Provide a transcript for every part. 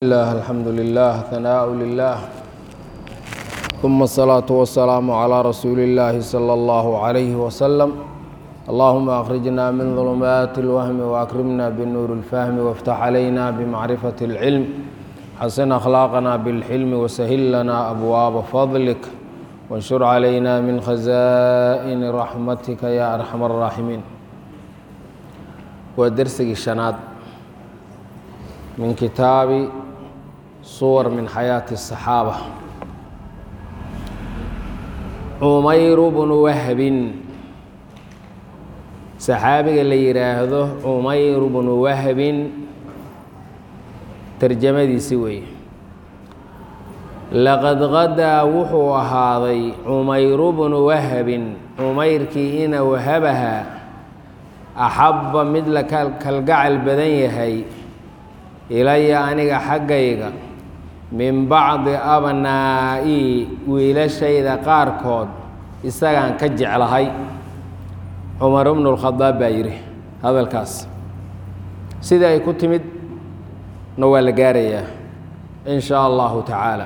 الله الحمد لله ثناء لله ثم الصلاة والسلام على رسول الله صلى الله عليه وسلم اللهم أخرجنا من ظلمات الوهم وأكرمنا بالنور الفهم وافتح علينا بمعرفة العلم حسن أخلاقنا بالحلم وسهل لنا أبواب فضلك وانشر علينا من خزائن رحمتك يا أرحم الراحمين ودرسك الشناد من كتاب صور من حياة الصحابة عمير بن وهب saxaabiga la yidhaahdo cumayr bnu wahbin tarjamadiisi weeye laqad qadaa wuxuu ahaaday cumayru bnu wahbin cumayrkii ina wahabaha axabba mid la kalgacal badan yahay ilaya aniga xaggayga min bacdi abnaa'ii wiilashayda qaarkood isagaan ka jeclahay cumar bnu lkhadaab baa yidhi hadalkaas sidii ay ku timid na waa la gaarayaa in shaa allahu tacaala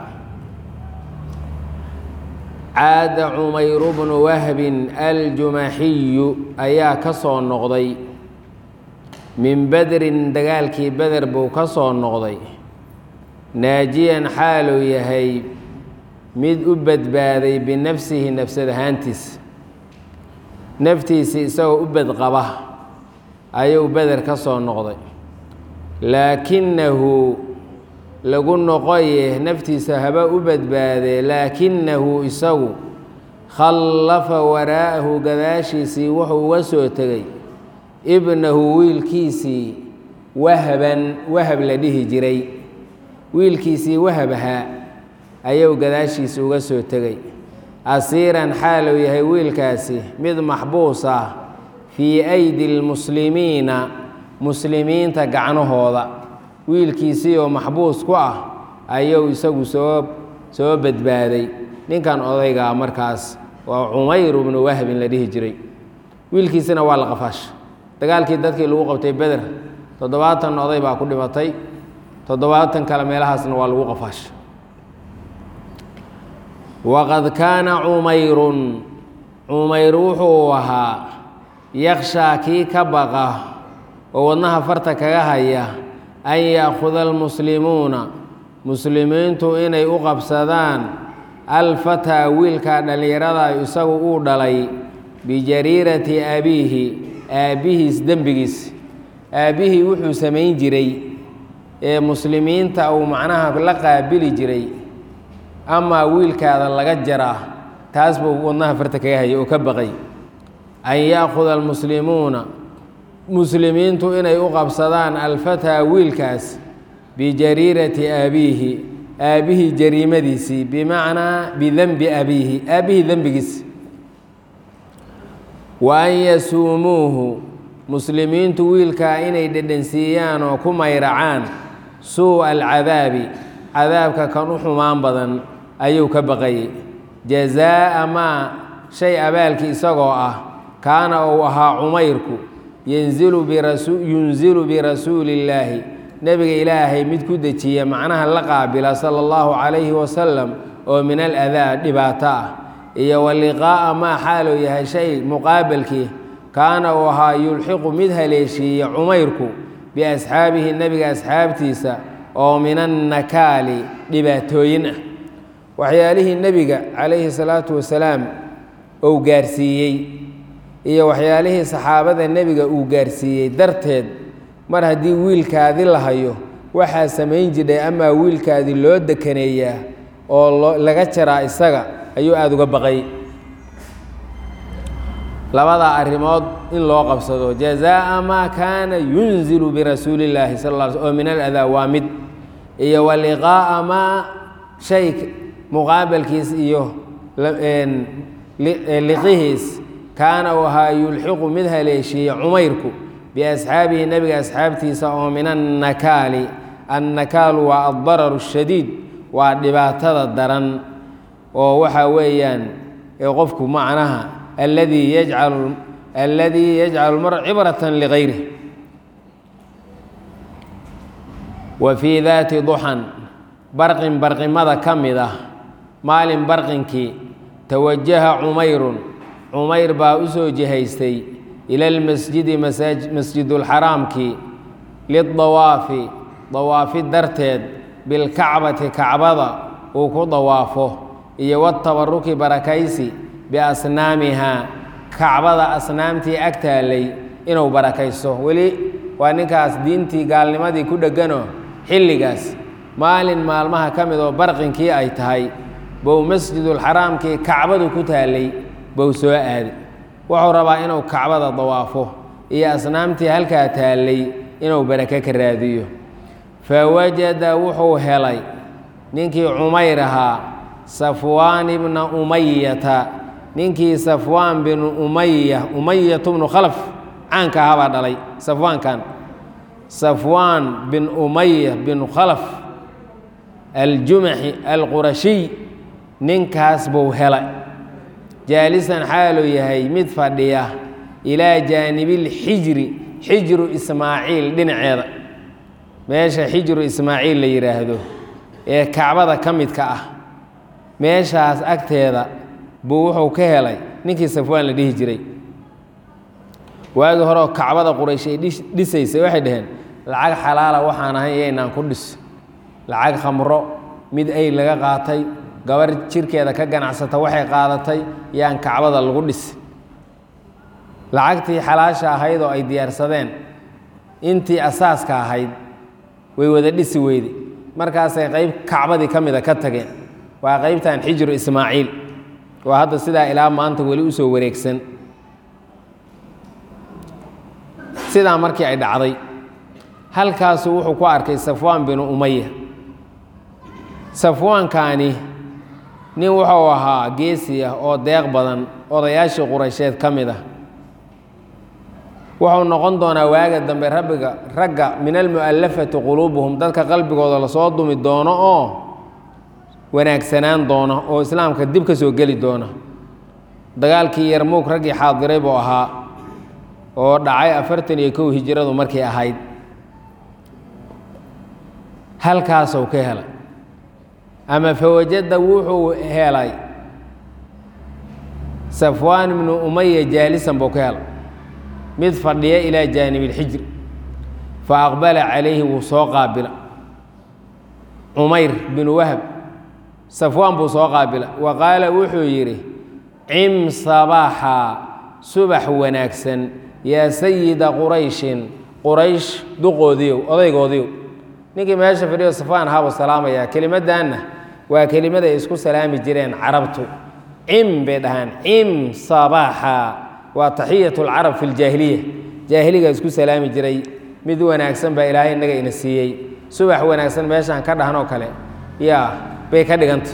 caada cumayru bnu wahbin aljumaxiyu ayaa ka soo noqday min bedrin dagaalkii beder buu ka soo noqday naajiyan xaaluu yahay mid u badbaaday binafsihi nafsad ahaantiis naftiisii isagoo u badqaba ayuu beder ka soo noqday laakinahu lagu noqoye naftiisa haba u badbaadee laakinahu isagu khallafa waraa'ahu gadaashiisii wuxuu uga soo tegey ibnahu wiilkiisii wahaban wahab la dhihi jiray wiilkiisii wahabahaa ayuu gadaashiisii uga soo tegey asiiran xaaluu yahay wiilkaasi mid maxbuus ah fii aydi lmuslimiina muslimiinta gacnahooda wiilkiisii oo maxbuus ku ah ayuu isagu soo soo badbaaday ninkan odaygaa markaas waa cumayr bnu wahbin la dhihi jiray wiilkiisina waa la qafaasha dagaalkii dadkii lagu qabtay beder toddobaatan oday baa ku dhimatay toddobaatan kale meelahaasna waa lagu qafaasha waqad kaana cumayrun cumayr wuxuu ahaa yakshaa kii ka baqa oo wadnaha farta kaga haya an ya'khuda almuslimuuna muslimiintu inay u qabsadaan alfataa wiilkaa dhallinyarada isagu uu dhalay bijariirati abiihi aabbihiis dembigiis aabbihii wuxuu samayn jiray ee muslimiinta uu macnaha la qaabili jiray amaa wiilkaada laga jaraa taas buu wadnaha farta kaga hayay oo ka baqay an ya'khuda almuslimuuna muslimiintu inay u qabsadaan alfataa wiilkaas bijariirati abiihi aabbihii jariimadiisii bimacnaa bidenbi abiihi aabbihii dembigiisi wa an yasuumuuhu muslimiintu wiilkaa inay dhedhansiiyaan oo ku mayracaan suu'a alcadaabi cadaabka kan u xumaan badan ayuu ka baqayay jazaa'a maa shay abaalkii isagoo ah kaana uu ahaa cumayrku yanzilu yunzilu birasuuli illaahi nebiga ilaahay mid ku dejiya macnaha la qaabila sala allahu calayhi wasalam oo min aladaa dhibaato ah iyo wa liqaa'a maa xaaluu yahay shay muqaabalkii kaana uu ahaa yulxiqu mid haleeshiiya cumayrku biasxaabihi nebiga asxaabtiisa oo min annakaali dhibaatooyin ah waxyaalihii nebiga calayhi salaatu wasalaam uu gaarsiiyey iyo waxyaalihii saxaabada nebiga uu gaarsiiyey darteed mar haddii wiilkaadi la hayo waxaa samayn jidhay amaa wiilkaadii loo dekaneeyaa oo laga jaraa isaga ayuu aada uga baqay labadaa arrimood in loo qabsado jazaa'a maa kaana yunzilu birasuuli illaahi sal lla sl oo min aladaa waa mid iyo wa liqaa'a maa shay muqaabalkiis iyo liqihiis kaana uu ahaa yulxiqu mid haleeshiiya cumayrku biasxaabihi nebiga asxaabtiisa oo min annakaali annakaalu waa addararu shadiid waa dhibaatada daran oo waxaa weeyaan qofku macnaha alladii yajcalu alladii yajcalu mar cibratan ligayrih wa fii daati duxan barqin barqimada ka mid ah maalin barqinkii tawajaha cumayrun cumayr baa u soo jihaystay ila lmasjidi masjidulxaraamkii lidawaafi dawaafi darteed bilkacbati kacbada uu ku dawaafo iyo watabaruki barakaysi biasnaamihaa kacbada asnaamtii ag taallay inuu barakaysto weli waa ninkaas diintii gaalnimadii ku dhegganoo xilligaas maalin maalmaha ka mid oo barqinkii ay tahay bow masjidulxaraamkii kacbadu ku taallay bow soo aaday wuxuu rabaa inuu kacbada dawaafo iyo asnaamtii halkaa taallay inuu barake ka raadiyo fa wajada wuxuu helay ninkii cumayr ahaa safwaan ibna umayata ninkii safwaan binu umaya umayatu bnu khalaf caanka ahabaa dhalay safwaankan safwaan bin umaya bin khalaf aljumaxi alqurashiy ninkaas buu helay jaalisan xaaluu yahay mid fadhiya ilaa jaanibilxijri xijru ismaaciil dhinaceeda meesha xijru ismaaciil la yidhaahdo ee kacbada ka midka ah meeshaas agteeda buu wuxuu ka helay ninkii safwaan la dhihi jiray waagii horeoo kacbada quraysh ay dhisaysay waxay dhaheen lacag xalaala waxaan ahayn iyaynaan ku dhis lacag khamro mid ay laga qaatay gabar jirkeeda ka ganacsata waxay qaadatay yaan kacbada lagu dhis lacagtii xalaasha ahayd oo ay diyaarsadeen intii asaaska ahayd way wada dhisi weyde markaasay qayb kacbadii ka mida ka tageen waa qaybtan xijru ismaaciil waa hadda sidaa ilaa maanta weli u soo wareegsan sidaa markii ay dhacday halkaasu wuxuu ku arkay safwaan binu umaya safwaankaani nin wuxuu ahaa geesi ah oo deeq badan odayaashii quraysheed ka mid ah wuxuu noqon doonaa waaga dambe rabbiga ragga min almu'allafati quluubuhum dadka qalbigooda lasoo dumi doono oo wanaagsanaan doona oo islaamka dib ka soo geli doona dagaalkii yarmuug raggii xaadiray buu ahaa oo dhacay afartan iyo kow hijiradu markay ahayd halkaasuu ka helay ama fawajada wuxuu helay safwaan ibnu umaya jaalisan buu ka helay mid fadhiya ilaa jaanibilxijri fa aqbala calayhi wuu soo qaabila cumayr binu wahab safwaan buu soo qaabila wa qaala wuxuu yidhi cim sabaaxa subax wanaagsan yaa sayida qurayshin quraysh duqoodiyow odaygoodiyow ninkii meesha fadhiyo safaan ahaabuu salaamayaa kelimaddaanna waa kelimada ay isku salaami jireen carabtu cim bay dhahaan cim sabaaxa waa taxiyat lcarab fi ljaahiliya jaahiliga isku salaami jiray mid wanaagsan baa ilaahay innaga ina siiyey subax wanaagsan meeshaan ka dhahanoo kale yaa bay ka dhiganta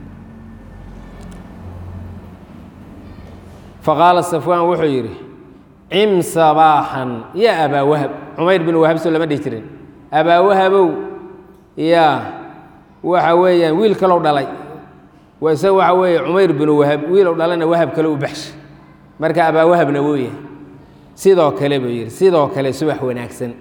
faqaala safwaan wuxuu yidhi cim sabaaxan ya abaa wahab cumayr bin wahab soo lama dhihi jirin abaa wahabow yaa waxa weeyaan wiil kalow dhalay wase waxa weeye cumayr binu wahab wiilow dhalana wahab kale u baxsha marka abaa wahabna wuu yahay sidoo kale buu yidhi sidoo kale subax wanaagsan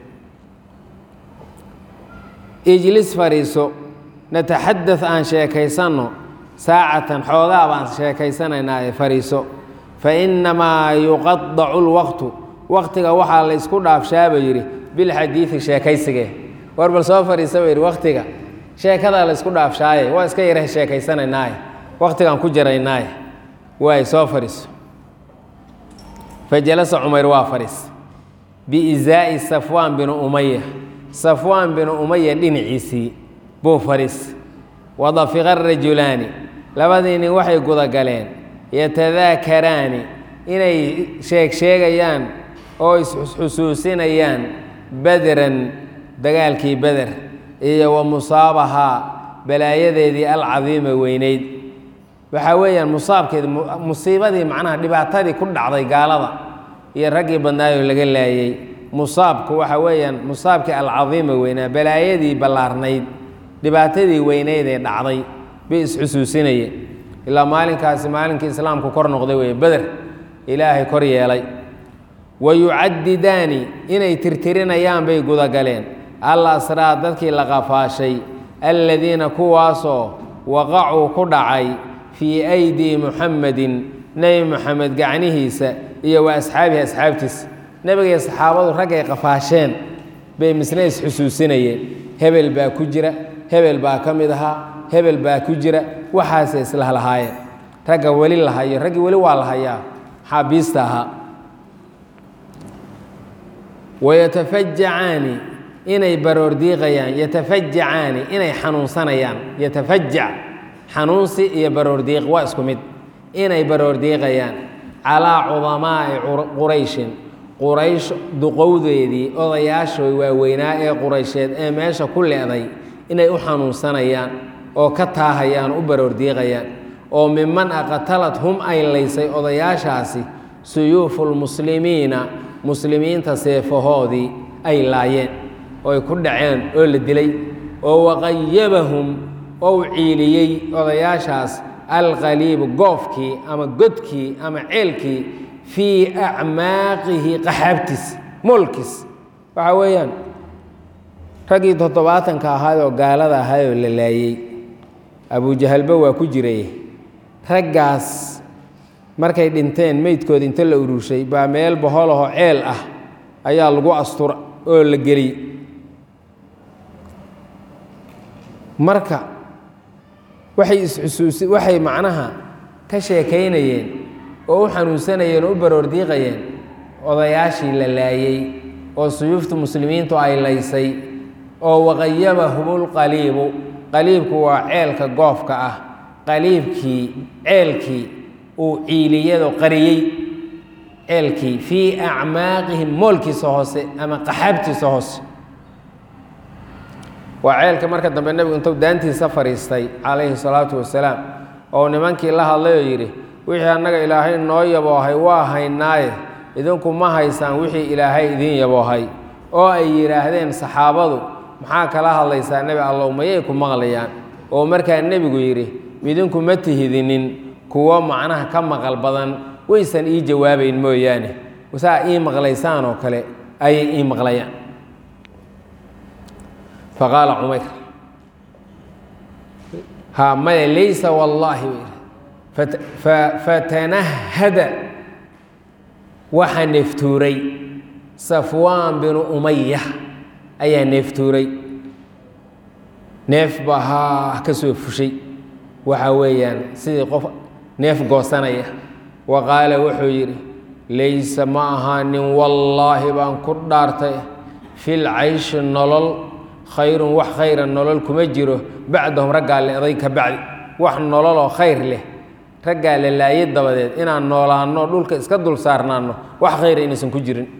ijlis fadhiiso nataxadad aan sheekaysanno saacatan xoogaa baan sheekaysanaynaa ee fadhiiso fa innamaa yuqadacu lwaqtu waqtiga waxaa la ysku dhaafshaaba yidhi bilxadiidi sheekaysigee war bal soo fadhiisa buu yidhi waqtiga sheekadaa la ysku dhaafshaaye waa iska yara sheekaysanaynaaye waqtigaan ku jaraynaaye waay soo fadhiiso fa jalasa cumayr waa fadhiis biizaa'i safwaan binu umaya safwaan binu umaya dhinaciisii buu fadhiis wadafiqa rajulaani labadii nin waxay gudagaleen yatadaakaraani inay sheeg sheegayaan oo isxusuusinayaan bederan dagaalkii beder iyo wa musaabahaa balaayadeedii alcadiima weyneyd waxaa weeyaan musaabkeed musiibadii macnaha dhibaatadii ku dhacday gaalada iyo raggii badnaayoo laga laayey musaabku waxa weeyaan musaabkii alcadiima weynaa balaayadii ballaarnayd dhibaatadii weyneyd ee dhacday bay isxusuusinayeen ilaa maalinkaasi maalinkii islaamku kor noqday weeye beder ilaahay kor yeelay wa yucadidaani inay tirtirinayaan bay gudagaleen al asraa dadkii la qafaashay alladiina kuwaasoo waqacuu ku dhacay fii aydii muxamedin nebi moxamed gacnihiisa iyo wa asxaabihi asxaabtiisa nebigay saxaabadu raggay qafaasheen bay misna isxusuusinayeen hebel baa ku jira hebel baa ka mid ahaa hebel baa ku jira waxaasay islahlahaayeen ragga weli la hayo raggii weli waa la hayaa xaabiista ahaa wayatafajacaani inay baroordiiqayaan yatafajacaani inay xanuunsanayaan yatafajac xanuunsi iyo baroordiiq waa isku mid inay baroordiiqayaan calaa cudamaa'i qurayshin quraysh duqowdeedii odayaashooy waaweynaa ee quraysheed ee meesha ku le'day inay u xanuunsanayaan oo ka taahayaan u baroordiiqayaan oo miman aqatalad hum ay laysay odayaashaasi suyuufulmuslimiina muslimiinta seefahoodii ay laayeen oo ay ku dhaceen oo la dilay oo waqayabahum ou ciiliyey odayaashaas alqaliibu goofkii ama godkii ama ceelkii fii acmaaqihi qaxaabtiis moolkiis waxaa weeyaan raggii toddobaatanka ahaayoo gaalada ahaayoo la laayey abujahalba waa ku jiray raggaas markay dhinteen meydkooda inta la ururshay baa meel boholahoo ceel ah ayaa lagu astura oo la geliyey marka waxay isxusuusi waxay macnaha ka sheekaynayeen oo u xanuunsanayeen oo u baroordiiqayeen odayaashii la laayey oo suyuufta muslimiintu ay laysay oo waqayabahumulqaliibu qaliibku waa ceelka goofka ah qaliibkii ceelkii uu ciiliyado qariyey ceelkii fii acmaaqihim moolkiisa hoose ama qaxaabtiisa hoose waa ceelka marka dambe nebigu intuu daantiisa fadhiistay calayhi salaatu wasalaam oo nimankii la hadlay oo yidhi wixii annaga ilaahay noo yaboohay waa haynaaye idinku ma haysaan wixii ilaahay idiin yaboohay oo ay yidhaahdeen saxaabadu maxaa kala hadlaysaa nebi allow mayay ku maqlayaan oo markaa nebigu yidhi midinku ma tihidinin kuwo macnaha ka maqal badan waysan ii jawaabayn mooyaane saa ii maqlaysaan oo kale ayay ii maqlayaan faqaala cumayr ha maya laysa wallaahi fatanahada waxaa neeftuuray safwaan binu umaya ayaa neeftuuray neef baa haa ka soo fushay waxa weeyaan sidii qof neef goosanaya wa qaala wuxuu yidhi laysa ma ahaanin wallaahi baan ku dhaartay fil cayshi nolol khayrun wax khayra nolol kuma jiro bacdahum raggaa leeday ka bacdi wax nololoo khayr leh raggaa la laayay dabadeed inaan noolaanno dhulka iska dul saarnaanno wax khayra inaysan ku jirin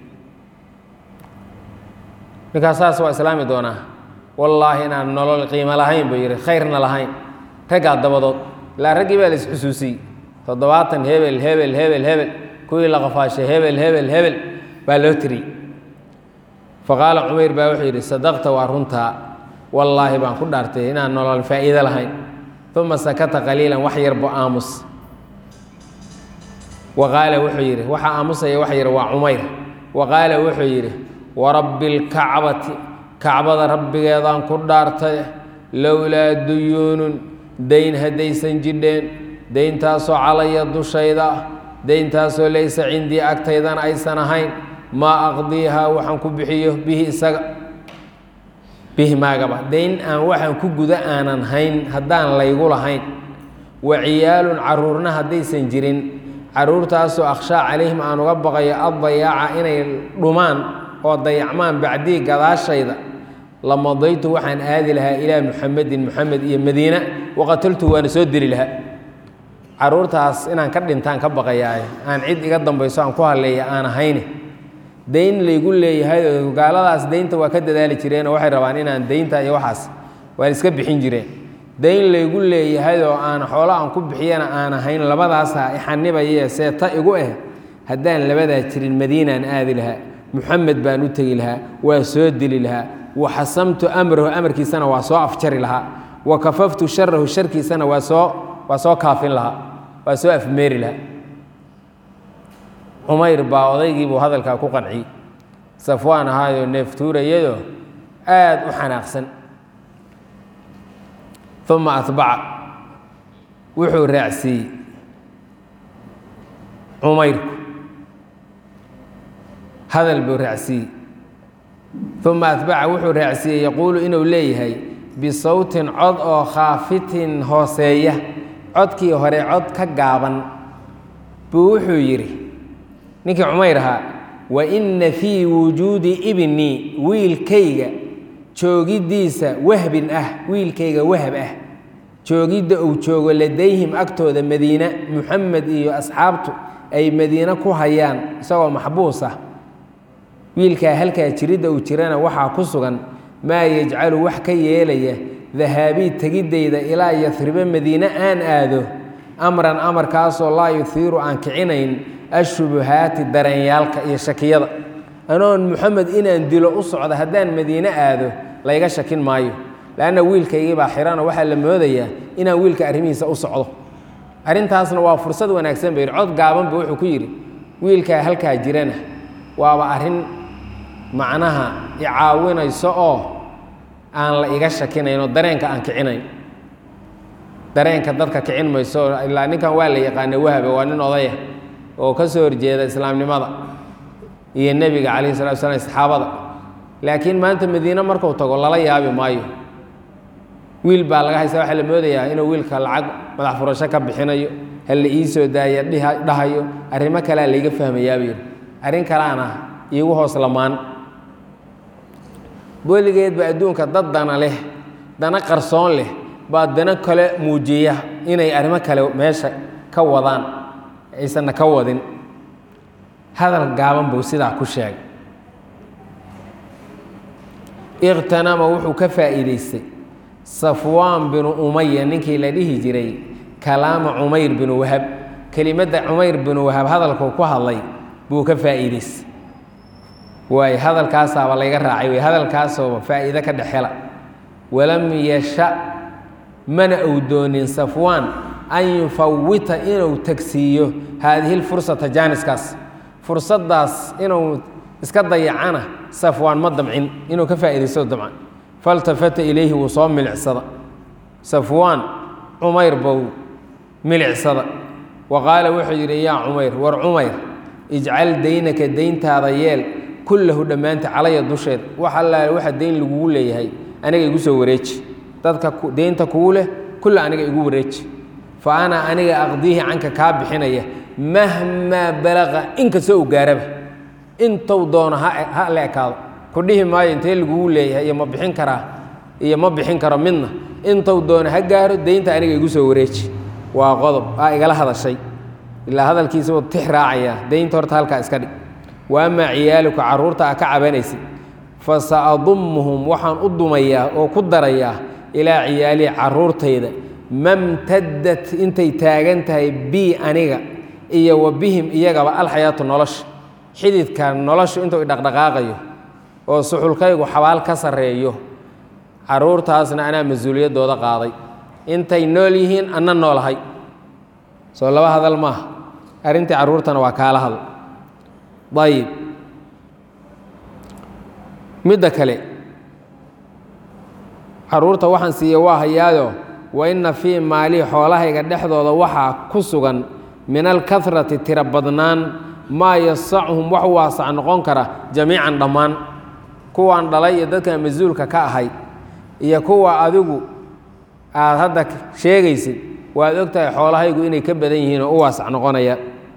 ninkaas saas waa islaami doonaa wallaahi inaan nolol qiimo lahayn buu yidhi khayrna lahayn raggaa dabadood ilaa raggii baa la isxusuusiyey toddobaatan hebel hebel hebel hebel kuwii la qafaashay hebel hebel hebel baa loo tiriyey faqaala cumayr baa wuxuu yidhi sadaqta waa runtaa wallaahi baan ku dhaartay inaan nolol faa'iido lahayn uma sakata qaliilan wax yarbo aamus wa qaala wuxuu yidhi waxa aamusaya wax yar waa cumayr wa qaala wuxuu yidhi warabbi lkacbati kacbada rabbigeedaan ku dhaartay lowlaa duyuunun dayn haddaysan jidheen dayntaasoo calaya dushayda ah dayntaasoo laysa cindii agtaydana aysan ahayn maa aqdiihaa waxaan ku bixiyo bihi isaga bihi maagaba dayn aan waxaan ku guda aanan hayn haddaan laygu lahayn wa ciyaalun caruurna haddaysan jirin caruurtaasoo akhshaa calayhim aan uga baqayo addayaaca inay dhumaan oo dayacmaan bacdii gadaashayda lamadaytu waxaan aadi lahaa ilaa muxamedin muxamed iyo madiina waqataltu waana soo deli lahaa caruurtaas inaan ka dhintaan ka baqayaaye aan cid iga dambayso aan ku halleeya aan ahayne dayn laygu leeyahay oo gaaladaas daynta waa ka dadaali jireenoo waxay rabaan inaan daynta iyo waxaas waan iska bixin jireen dayn laygu leeyahay oo aan xoolo aan ku bixiyana aan ahayn labadaasa ixanibaye seeta igu ah haddaan labadaa jirin madiinaan aadi lahaa muxamed baan u tegi lahaa waa soo dili lahaa wa xasamtu amrahu amarkiisana waa soo afjari lahaa wa kafaftu sharahu sharkiisana waa soo waa soo kaafin lahaa waa soo afmeeri lahaa cumayr baa odaygiibuu hadalkaa ku qanciyey safwaan ahaayoo neeftuurayadoo aada u xanaaqsan uma atbaca wuxuu raacsiiyey cumayrku hadal buu raacsiiyey uma atbaca wuxuu raacsiiyey yaquulu inuu leeyahay bisawtin cod oo khaafitin hooseeya codkii hore cod ka gaaban buu wuxuu yidhi ninkii cumayr ahaa wa inna fii wujuudi ibnii wiilkayga joogiddiisa wahbin ah wiilkayga wahab ah joogidda uu joogo ladayhim agtooda madiine muxamed iyo asxaabtu ay madiine ku hayaan isagoo maxbuus ah wiilkaa halkaa jiridda uu jirana waxaa ku sugan maa yajcalu wax ka yeelaya dahaabii tegiddayda ilaa yasribe madiine aan aado amran amarkaasoo laa yuhiiru aan kicinayn ashubuhaati dareenyaalka iyo shakiyada anoon muxamed inaan dilo u socdo haddaan madiine aado layga shakin maayo lanna wiilkaygii baa xiranoo waxaa la moodayaa inaan wiilka arrimihiisa u socdo arrintaasna waa fursad wanaagsan ba yidhi cod gaabanba wuxuu ku yidhi wiilkaa halkaa jirana waaba arrin macnaha icaawinayso oo aan la iga shakinayn oo dareenka aan kicinayn dareenka dadka kicin mayso ilaa ninkan waa la yaqaana wahaba waa nin odaya oo ka soo horjeeda islaamnimada iyo nebiga calayhi salatu slam saxaabada laakiin maanta madiine marku tago lala yaabi maayo wiil baa laga haysta waxaa la moodayaa inuu wiilka lacag madax furasho ka bixinayo hal la ii soo daaya dhahayo arrimo kalea layga fahmayaaba yidhi arrin kalaana iigu hoos lamaan weligeedba adduunka dad dana leh dana qarsoon leh baa dana kale muujiya inay arrimo kale meesha ka wadaan aysanna ka wadin hadal gaaban buu sidaa ku sheegay ikhtanama wuxuu ka faa'iidaystay safwaan binu umaya ninkii la dhihi jiray kalaama cumayr binu wahab kelimadda cumayr binu wahab hadalkuu ku hadlay buu ka faa'iidaystay waay hadalkaasaaba layga raacay wey hadalkaasooba faa'iide ka dhexela walam yasha mana uu doonin safwaan an yufawita inuu tagsiiyo haadihi lfursata jaaniskaas fursaddaas inuu iska dayacana safwaan ma damcin inuu ka faa'iidaysto damcan faltafata ilayhi wuu soo milicsada safwaan cumayr bow milicsada wa qaala wuxuu yidhi yaa cumayr war cumayr ijcal daynaka dayntaada yeel kullahu dhammaanta calaya dusheed wax allaale waxa dayn lagugu leeyahay aniga igu soo wareeji dadka deynta kugu leh kulla aniga igu wareeji fa ana aniga aqdiihi canka kaa bixinaya mahmaa balaqa inkastoo u gaaraba intou doono ha la ekaado ku dhihi maayo intee lagugu leeyahay iyo ma bixin karaa iyo ma bixin karo midna intou doono ha gaaro deynta aniga igu soo wareeji waa qodob aa igala hadashay ilaa hadalkiisa wuu tix raacayaa deynta horta halkaa iska dhig wa amaa ciyaaluka carruurta a ka cabanaysid fa saadummuhum waxaan u dumayaa oo ku darayaa ilaa ciyaalihi carruurtayda mamtaddat intay taagan tahay bii aniga iyo wa bihim iyagaba alxayaatu nolosha xididka noloshu intuu idhaqdhaqaaqayo oo suxulkaygu xabaal ka sarreeyo carruurtaasna anaa mas-uuliyaddooda qaaday intay nool yihiin anna noolahay soo laba hadal maaha arrintii carruurtana waa kaala hadal ayib midda kale carruurta waxaan siiya waa hayaayo wa inna fii maalii xoolahayga dhexdooda waxaa ku sugan min alkarati tiro badnaan maa yasachuhum wax waasac noqon kara jamiican dhammaan kuwaan dhalay iyo dadkan mas-uulka ka ahay iyo kuwa adigu aad hadda sheegaysid waad og tahay xoolahaygu inay ka badan yihiin oo u waasac noqonaya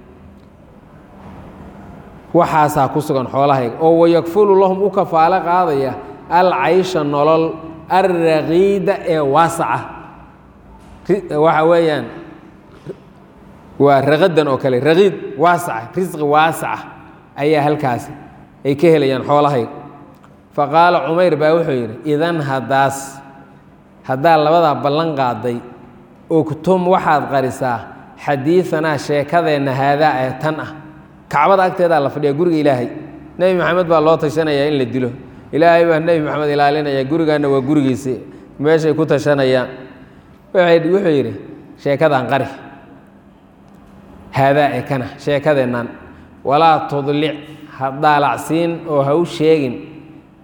waxaasaa ku sugan xoolahayga oo wayakfulu lahum u kafaalo qaadaya alcaysha nolol alraqiida ee waasaca waxa weeyaan waa raqadan oo kale raqiid waasaca risqi waasaca ayaa halkaasi ay ka helayaan xoolahayga fa qaala cumayr baa wuxuu yidhi idan haddaas haddaa labadaa ballan qaaday ogtum waxaad qarisaa xadiidanaa sheekadeenna haadaa ee tan ah kacbada agteedaa la fadhiya guriga ilaahay nebi maxamed baa loo tashanayaa in la dilo ilaahay baa nebi maxamed ilaalinaya gurigaanna waa gurigiisi meeshay ku tashanayaan wuxuu yidhi sheekadaan qari haadaa ee kana sheekadeennan walaa tudlic ha daalacsiin oo ha u sheegin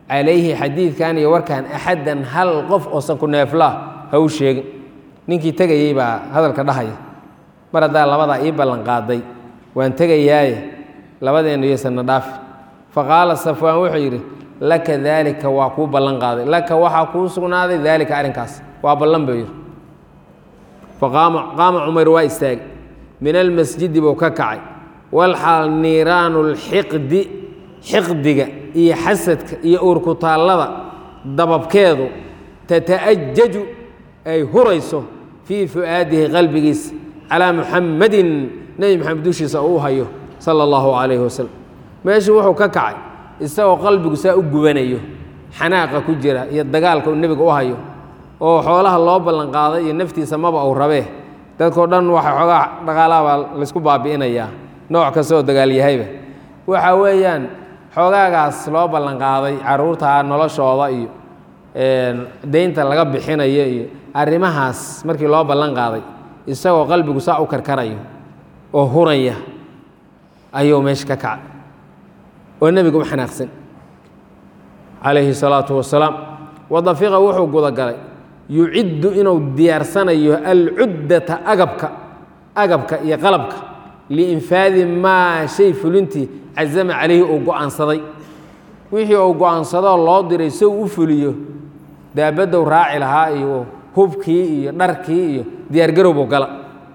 calayhi xadiidkan iyo warkan axaddan hal qof oosan ku neeflaa ha u sheegin ninkii tegayey baa hadalka dhahaya mar haddaa labadaa ii ballanqaaday waan tegayaaye labadeennu yaysanna dhaafi faqaala safwaan wuxuu yidhi laka daalika waa kuu ballan qaaday laka waxaa kuu sugnaaday daalika arrinkaas waa ballan buu yidhi faqaama qaama cumar waa istaagay min almasjidi buu ka kacay walxaal niiraanu lxiqdi xiqdiga iyo xasadka iyo uurkutaallada dababkeedu tata'ajaju ay hurayso fii fu'aadihi qalbigiisa calaa muxammadin nebi maxamed dushiisa uu u hayo sala allahu calayhi wasalam meeshii wuxuu ka kacay isagoo qalbigu saa u gubanayo xanaaqa ku jira iyo dagaalka uu nebiga u hayo oo xoolaha loo ballanqaaday iyo naftiisa maba uu rabee dadkao dhan waxa xoogaa dhaqaalaha baa laysku baabi'inayaa nooc kasta oo dagaalyahayba waxa weeyaan xoogaagaas loo ballanqaaday carruurta noloshooda iyo deynta laga bixinayo iyo arrimahaas markii loo ballan qaaday isagoo qalbigu saa u karkarayo oo huraya ayuu meesha ka kacay oo nebiga u xanaaqsan calayhi salaatu wasalaam wadafiqa wuxuu gudagalay yuciddu inuu diyaarsanayo alcuddata agabka agabka iyo qalabka liinfaadi maa shay fulintii cazama calayhi uu go'aansaday wixii uu go'aansadoo loo diray si uu u fuliyo daabaddow raaci lahaa iyo hubkii iyo dharkii iyo diyaargarowbuu gala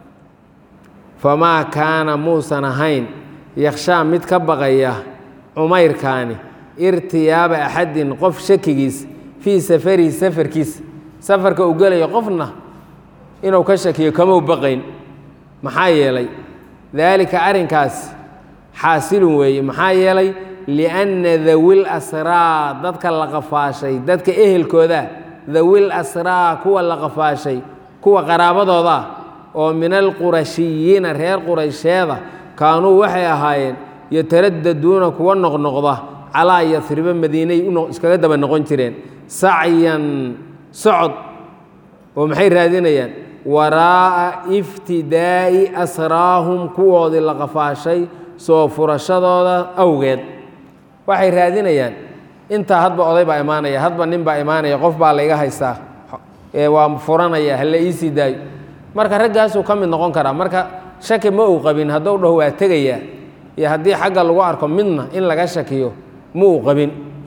famaa kaana muusan ahayn yakhshaa mid ka baqaya cumayrkaani irtiyaaba axadin qof shakigiis fii safarihi safarkiisa safarka uu gelayo qofna inuu ka shakiyo kamau baqayn maxaa yeelay daalika arrinkaas xaasilun weeye maxaa yeelay lianna dawil asraa dadka la qafaashay dadka ehelkooda dawil asraa kuwa la qafaashay kuwa qaraabadooda oo min alqurashiyiina reer quraysheeda kaanuu waxay ahaayeen yataraddaduuna kuwa noqnoqda calaa yasriba madiinay iskaga daba noqon jireen sacyan socod oo maxay raadinayaan waraa'a iftidaa'i asraahum kuwoodii la qafaashay soo furashadooda awgeed waxay raadinayaan intaa hadba oday baa imaanaya hadba nin baa imaanaya qof baa layga haystaa ee waa furanaya hala iisii daayo marka raggaasuu ka mid noqon karaa marka shaki ma uu qabin hadduu dhaho waa tegayaa iyo haddii xagga lagu arko midna in laga shakiyo ma uu qabin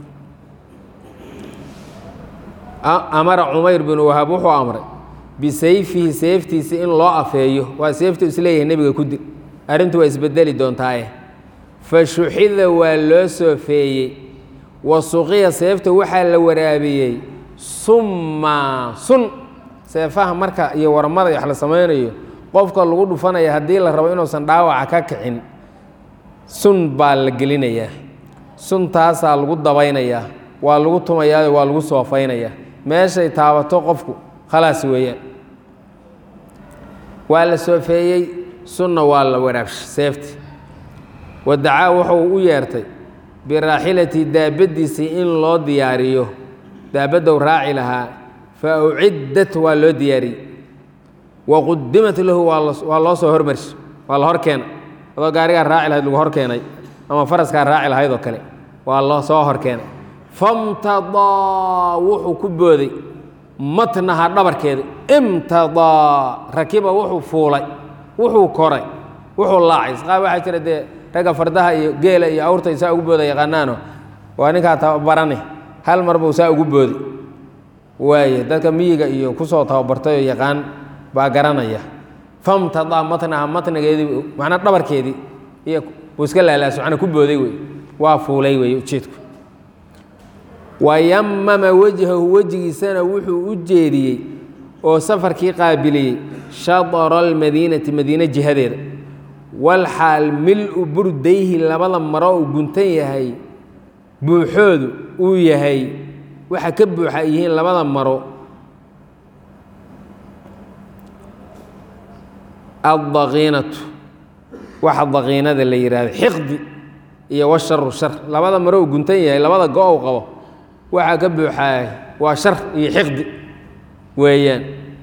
amara cumayr binu wahaab wuxuu amray bisayfihi seeftiisa in loo afeeyo waa seeftu isleeyahay nebiga ku dil arrintu waa isbedeli doontaaye fa shuxida waa loo soofeeyey wa suqiya seefta waxaa la waraabiyey summa sun seefaha marka iyo warmada wax la samaynayo qofka lagu dhufanaya haddii la rabo inuusan dhaawaca ka kicin sun baa la gelinayaa suntaasaa lagu dabaynayaa waa lagu tumayaa waa lagu soofaynayaa meeshay taabato qofku khalaas weeyaan waa la soofeeyey sunna waa la waraabshay seefti wadacaa wuxuu u yeertay biraaxilati daabaddiisii in loo diyaariyo daabaddow raaci lahaa fa uciddat waa loo diyaariyey wa qudimat lahu waa loo soo hormarshi waa la hor keena adoo gaarigaa raaci lahayd lagu hor keenay ama faraskaa raaci lahayd oo kale waa loo soo hor keenay famtadaa wuxuu ku booday matnaha dhabarkeeda imtadaa rakiba wuxuu fuulay wuxuu koray wuxuu laacay qaab waxaa jira dee ragga fardaha iyo geela iyo awrta saa ugu booda yaqaanaano waa ninkaa tababarane hal mar buu saa ugu boodi waaye dadka miyiga iyo kusoo tababartay oo yaqaan baa garanaya famtadaa matnaha matnigeedii macnaa dhabarkeedii iyo buu iska laalaaso macnaa ku booday wey waa fuulay wey ujeedku wayamama wejhahu wejigiisana wuxuu u jeediyey oo safarkii qaabiliyey shadra almadiinati madiine jihadeeda walxaal mil-u burdayhi labada maro uu guntan yahay buuxoodu uu yahay waxa ka buuxa ay yihiin labada maro addaqiinatu waxa daqiinada la yidhaahdo xiqdi iyo washaru shar labada maro uu guntan yahay labada go-ow qabo waxaa ka buuxaay waa shar iyo xiqdi weeyaan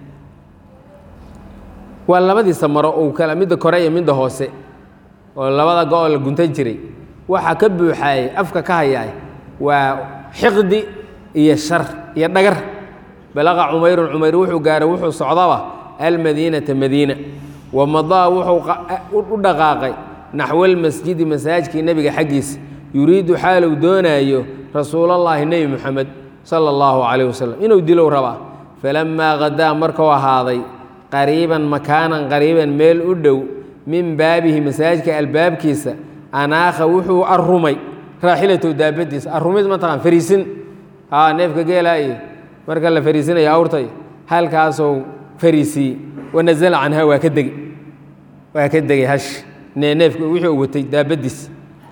waa labadiisa maro uu kala midda kore iyo midda hoose oo labada go-oo la guntan jiray waxaa ka buuxaayay afka ka hayaay waa xiqdi iyo shar iyo dhagar balaqa cumayrun cumayr wuxuu gaaray wuxuu socdaba almadiinata madiina wa madaa wuxuu u dhaqaaqay naxwalmasjidi masaajkii nebiga xaggiisa yuriidu xaaluu doonaayo rasuulallaahi nebi muxamed sala allahu calayh wasalam inuu dilow rabaa falammaa hadaa markuu ahaaday qariiban makaanan qariiban meel u dhow min baabihi masaajidka albaabkiisa anaakha wuxuu arumay raaxilatow daabadiisa arumid mataqaan fariisin haa neefka geelaa iyo marka la fariisinaya awrtay halkaasou fariisiiyey wanazala canha waa ka degey waa ka degay hash neefka wixii u watay daabadiisa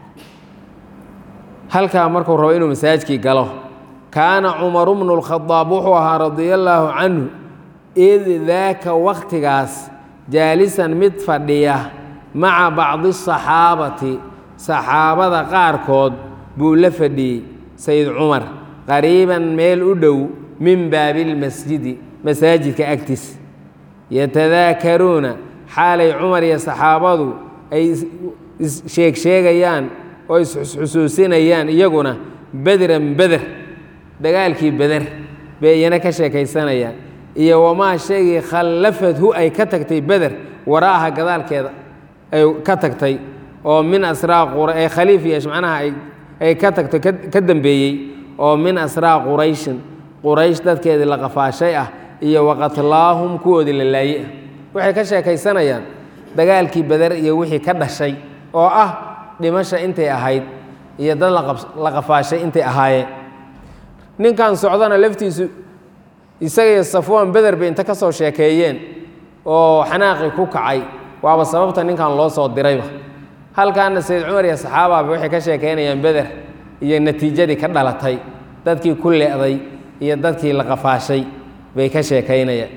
halkaa markuu rabo inuu masaajidkii galo kaana cumaru bnu lkhadaab wuxuu ahaa radia allaahu canhu id daaka wakhtigaas jaalisan mid fadhiya maca bacdi asaxaabati saxaabada qaarkood buu la fadhiyey sayd cumar qariiban meel u dhow min baabilmasjidi masaajidka agtiis yatadaakaruuna xaalay cumar iyo saxaabadu ay sheegsheegayaan oo isxusuusinayaan iyaguna bedran beder dagaalkii beder bay iyana ka sheekaysanayaan iyo wamaa shaygii khallafadhu ay ka tagtay beder wara'aha gadaalkeeda ay ka tagtay oo min asraa ay khaliif yeesh macnaha ay ka tagtay ka dambeeyey oo min asraa qurayshin quraysh dadkeedii la qafaashay ah iyo waqatlaahum kuwoodii la laaye ah waxay ka sheekaysanayaan dagaalkii beder iyo wixii ka dhashay oo ah dhimasha intay ahayd iyo dad la qafaashay intay ahaayeen ninkan socdana laftiisu isaga iyo safwaan beder bay inta ka soo sheekeeyeen oo xanaaqii ku kacay waaba sababta ninkan loo soo dirayba halkaana sayd cumar iyo saxaababa waxay ka sheekaynayaan beder iyo natiijadii ka dhalatay dadkii ku le'day iyo dadkii la qafaashay bay ka sheekaynayaan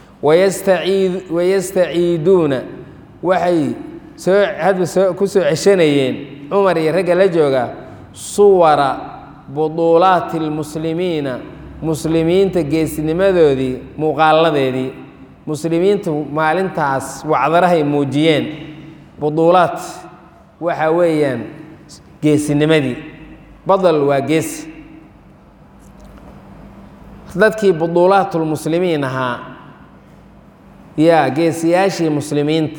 wayastaciiduuna waxay soo hadba soo ku soo ceshanayeen cumar iyo ragga la jooga suwara buduulaati lmuslimiina muslimiinta geesnimadoodii muuqaaladeedii muslimiintu maalintaas wacdarahay muujiyeen buduulaat waxa weeyaan geesinimadii badal waa geesi dadkii buduulaatulmuslimiin ahaa yaa geesiyaashii muslimiinta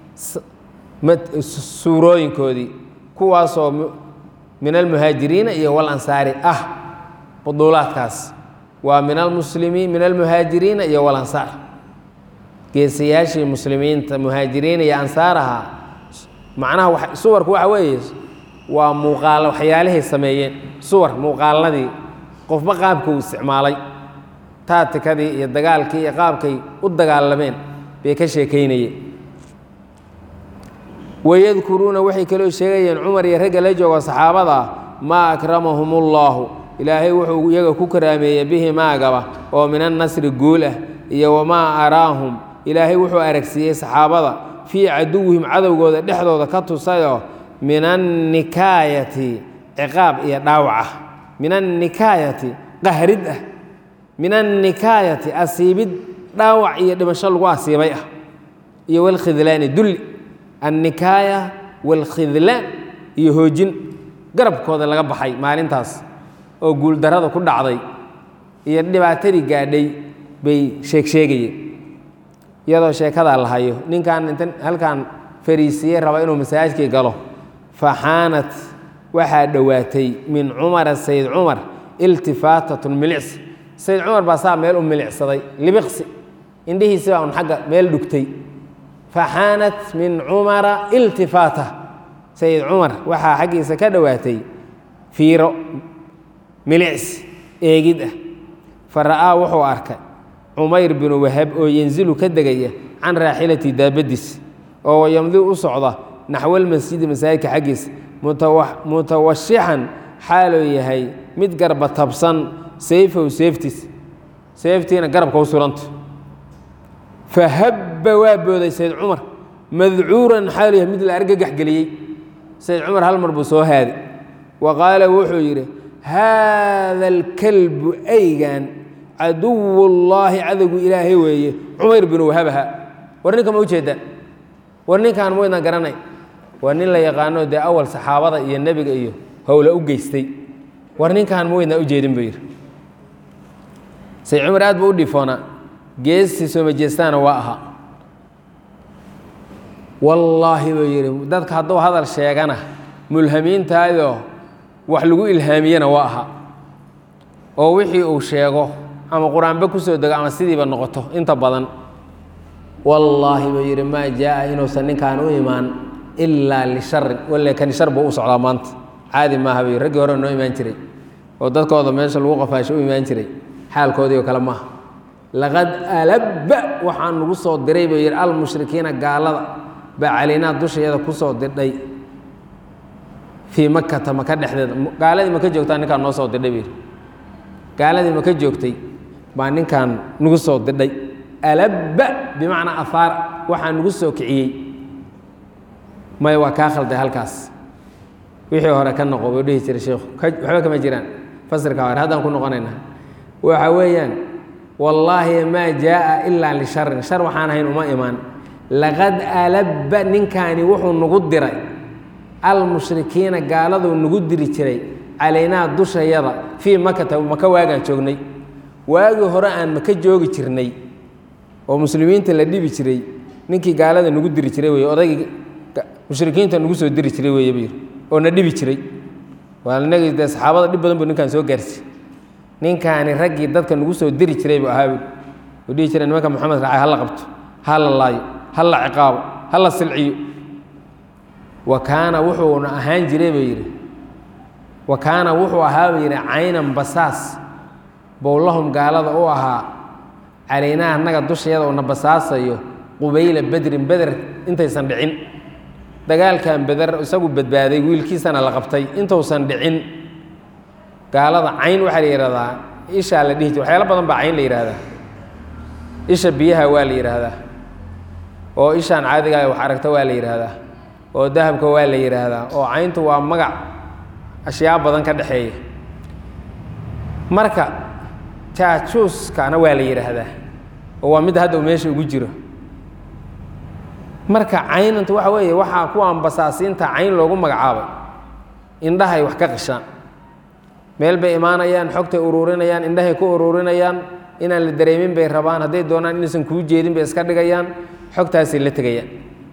suurooyinkoodii kuwaasoo min almuhaajiriina iyo walansaari ah buduulaadkaas waa min almuslimiin min almuhaajiriina iyo walansaar geesayaashii muslimiinta muhaajiriina iyo ansaar ahaa macnaha suwarku waxa weeye waa muuqaal waxyaalihay sameeyeen suwar muuqaaladii qofba qaabka uu isticmaalay taatikadii iyo dagaalkii iyo qaabkay u dagaalameen bay ka sheekaynayeen wayadkuruuna waxay kaloo sheegayeen cumar iyo ragga la joogo saxaabada maa akramahum ullaahu ilaahay wuxuu iyaga ku karaameeyey bihi maagaba oo min annasri guul ah iyo wamaa araahum ilaahay wuxuu aragsiiyey saxaabada fii caduwihim cadowgooda dhexdooda ka tusayoo min annikaayati ciqaab iyo dhaawac ah min annikaayati qahrid ah min annikaayati asiibid dhaawac iyo dhimasho lagu asiibay ah iyo walkhidlaani dulli annikaaya walkhidlaan iyo hoojin garabkooda laga baxay maalintaas oo guuldarrada ku dhacday iyo dhibaatadii gaadhay bay sheegsheegayeen iyadoo sheekadaa la hayo ninkan inta halkan fariisiye raba inuu masaajidkii galo faxaanat waxaa dhowaatay min cumara sayd cumar iltifaatatun milicsi sayd cumar baa saa meel u milicsaday libiqsi indhihiisi baa un xagga meel dhugtay faxaanat min cumara iltifaata sayid cumar waxaa xaggiisa ka dhowaatay fiiro milicsi eegid ah fa ra'aa wuxuu arkay cumayr binu wahab oo yanzilu ka degaya can raaxilati daabadiis oo wayamdi u socda naxwalmasjidi masaajidka xaggiisa mutawashixan xaaluu yahay mid garba tabsan sayfow seeftiis seeftiina garabka u suranta fahabba waa booday sayd cumar madcuuran xaalu yahay mid la argagax geliyey sayd cumar hal mar buu soo haaday wa qaala wuxuu yidhi haada alkalbu aygan caduwullaahi cadowgu ilaahay weeye cumayr binu wahabaha war ninka ma ujeedaan war ninkaan maydna garanay waa nin la yaqaano dee awal saxaabada iyo nebiga iyo howla u geystay war ninkan ma weydnaa u jeedin buu yidhi say cumar aad buu u dhifoonaa geestii soo majeestaana waa ahaa wallaahi buu yidhi dadka hadduu hadal sheegana mulhamiintaayoo wax lagu ilhaamiyena waa ahaa oo wixii uu sheego ama qur-aanba ku soo dego ama sidiiba noqoto inta badan wallaahi buu yidhi maa jaa'a inuusan ninkaan u imaan ilaa lisharin walle kani shar buu u socdaa maanta caadi maaha buu yidhi raggii hore noo imaan jiray oo dadkooda meesha lagu qafaasho u imaan jiray xaalkoodii oo kale maaha laqad alabba waxaan nagu soo diray buu yidhi almushrikiina gaalada baa calaynaa dusheeda ku soo dirdhay fii makata maka dhexdeeda gaaladii maka joogtaa ninkaan noo soo dirdhay buu yidhi gaaladii maka joogtay baa ninkaan nagu soo dirdhay alabba bimacnaa afaar waxaa nagu soo kiciyey maya waa kaa khalday halkaas wixii hore ka noqo buu dhihi jiray sheikhu waxba kama jiraan fasirka hore haddaan ku noqonaynaa waxa weeyaan wallaahi maa jaa'a ilaa lisharin shar waxaan ahayn uma imaan laqad alabba ninkaani wuxuu nagu diray almushrikiina gaaladuu nagu diri jiray calaynaa dushayada fii makata maka waagaan joognay waagii hore aan maka joogi jirnay oo muslimiinta la dhibi jiray ninkii gaalada nagu diri jiray wey odaygii mushrikiinta nagu soo diri jiray wey buu yidhi oo na dhibi jiray waa inagii dee saxaabada dhib badan buu ninkaan soo gaarsi ninkaani raggii dadka nagu soo diri jiray buu ahaa uu dhihi jiray nimanka moxamed raacay ha la qabto ha la laayo ha la ciqaabo ha la silciyo wa kaana wuxuuna ahaan jiray buu yidhi wa kaana wuxuu ahaa buu yidhi caynan basaas bowlahum gaalada u ahaa calaynaa annaga dusheeda uuna basaasayo qubayla bedrin beder intaysan dhicin dagaalkan beder isagu badbaaday wiilkiisana la qabtay intuusan dhicin gaalada cayn waxaa la yidhahdaa ishaa la dhihi jir waxyaalo badan baa cayn la yidhaahdaa isha biyaha waa la yidhaahdaa oo ishaan caadigaa wax aragta waa la yidhaahdaa oo dahabka waa la yidhaahdaa oo cayntu waa magac ashyaa badan ka dhexeeya marka jaajuuskana waa la yidhaahdaa oo waa midda hadda uu meesha ugu jiro marka caynanta waxa weeye waxaa kuwaan basaasiinta cayn loogu magacaabay indhahay wax ka qishaan meel bay imaanayaan xogtay uruurinayaan indhahay ku uruurinayaan inaan la dareemin bay rabaan hadday doonaan inaysan kuu jeedin bay iska dhigayaan xogtaasay la tegayaan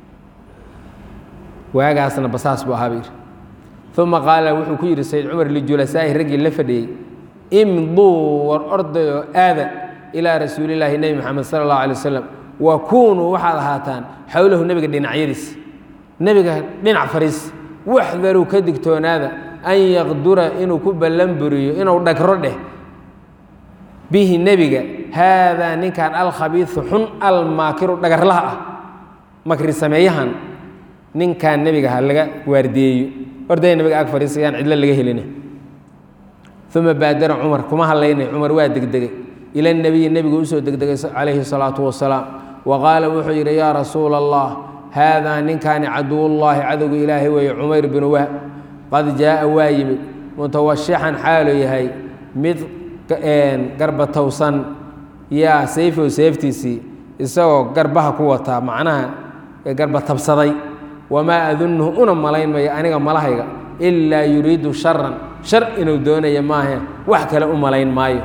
waagaasna basaas buu ahaa buu yidhi uma qaala wuxuu ku yidhi sayd cumar lijulasaa'i raggii la fadhiyey imduu war ordayoo aada ilaa rasuulillaahi nebi moxamed sala allahu alay wasalam wa kuunuu waxaad ahaataan xowlahu nebiga dhinacyadiisa nebiga dhinac fariis waxdaruu ka digtoonaada an yaqdura inuu ku ballan buriyo inuu dhagro dheh bihi nebiga haadaa ninkan alkhabiisu xun almaakiru dhagarlaha ah makri sameeyahan ninkan nebiga ha laga waardiyeeyo ordaya nebiga ag fariisayaan cidlo laga helina uma baadara cumar kuma hadlaynay cumar waa degdegay ila nebiyi nebigu usoo degdegay calayhi salaatu wasalaam wa qaala wuxuu yidhi yaa rasuula allah haadaa ninkaani caduwullaahi cadowga ilaahay weeye cumayr binu wahb qad jaa'a waa yimid mutawashixan xaalu yahay mid garbatowsan yaa sayfow seeftiisii isagoo garbaha ku wataa macnaha garba tabsaday wamaa adunnuhu una malayn mayo aniga malahayga ilaa yuriidu sharan shar inuu doonaya maahe wax kale u malayn maayo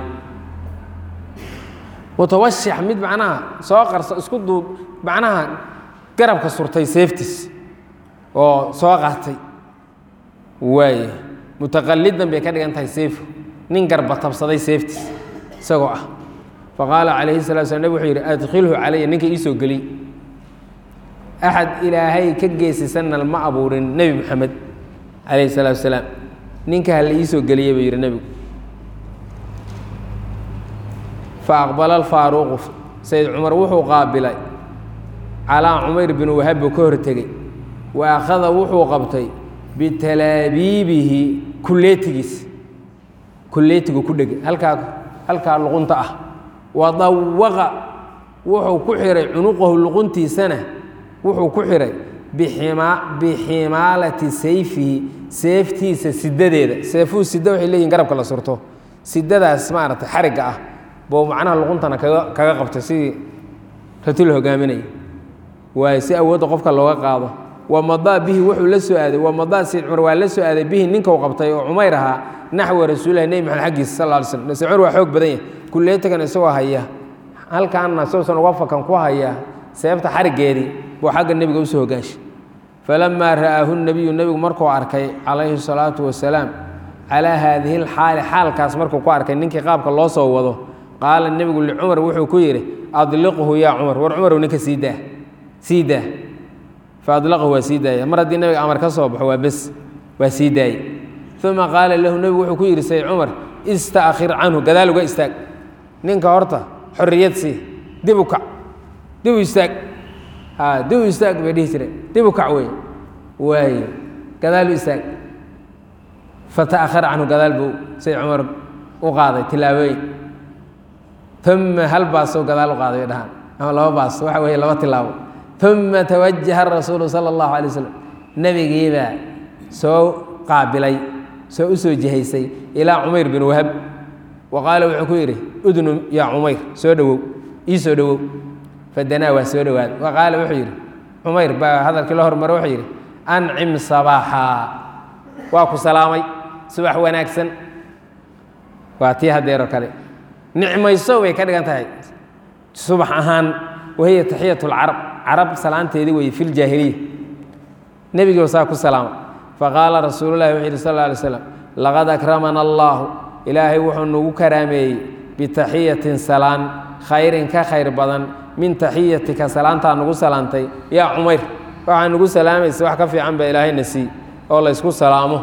mutawashix mid macnaha soo qarso isku duub macnaha garabka surtay seeftiis oo soo qaatay waay mutaqalidan bay ka dhigan tahay seefo nin garba tabsaday seeftiis isagoo ah faqaala calayhi salatu slam nebig wuxuu yidhi adkhilhu calaya ninka ii soo geliy axad ilaahay ka geesisanna ma abuurin nebi moxamed calayhi salaatu wasalaam ninka hala ii soo geliyey buu yidhi nebigu fa aqbala alfaaruuqu sayd cumar wuxuu qaabilay calaa cumayr bin wahab buu ka hortegey wa akhada wuxuu qabtay bitalaabiibihi kulleetigiis kulleetigu ku dhegay halkaa halkaa luqunta ah wa dawaqa wuxuu ku xihay cunuqahu luquntiisana wuxuu ku xihay bixima biximaalati sayfihi seeftiisa sidadeeda seefuu sida waxay leeyihin garabka la surto sidadaas maaragtay xarigga ah buu macnaha luquntana kaga kaga qabtay sidii rati la hogaaminaya waayo si awoodda qofka looga qaado wamadaa bihi wuxuu la soo aaday wamadaa sayd cumar waa la soo aaday bihi ninkau qabtay oo cumayr ahaa naxwa rasuulilahi nebi maxamed xaggiisa sal lla alay slam sayd cumar waa xoog badan yahay kulleetakan isagoo haya halkaanna sousan uga fakan ku haya seefta xariggeedii buu xagga nebiga usoo hogaanshay falamaa ra'aahu nebiyu nebigu markuu arkay calayhi salaatu wasalaam calaa haadihi lxaali xaalkaas markuu ku arkay ninkii qaabka loo soo wado qaala nebigu licumar wuxuu ku yidhi adliqhu yaa cumar war cumarow ninka sii daa sii daa fa adlaqahu waa sii daaya mar haddii nebiga amar ka soo baxo waa bes waa sii daayey uma qaala lahu nebigu wuxuu ku yidhi sayd cumar istaakhir canhu gadaal uga istaag ninka horta xorriyad sii dib u kac dib u istaag ha dib u istaag bay dhihi jireen dib u kac wey waayo gadaal u istaag fata'akhara canhu gadaal buu sayd cumar u qaaday tilaabooyin uma hal baasoo gadaal u qaaday bay dhahaan ama laba baas waxa weeye laba tilaabo uma tawajaha rasuulu sala allahu alay waslm nebigiibaa soo qaabilay soo u soo jihaysay ilaa cumayr bin wahab wa qaala wuxuu ku yidhi udnum yaa cumayr soo dhowow ii soo dhowow fadanaa waa soo dhowaaday wa qaala wuxuu yidhi cumayr baa hadalkii la hormaro wuxuu yidhi ancim sabaaxaa waa ku salaamay subax wanaagsan waa tii hadeero kale nicmayso way ka dhigan tahay subax ahaan wahiya taxiyat lcarab carab salaanteedii weye fi ljaahiliya nebigiiba saa ku salaama faqaala rasuululahi wuxuu yidhi sal lla alay slam laqad akramana allaahu ilaahay wuxuu nagu karaameeyey bitaxiyatin salaan khayrin ka khayr badan min taxiyatika salaantaa nagu salaantay yaa cumayr waxaa nagu salaamaysa wax ka fiican baa ilaahayna sii oo laysku salaamo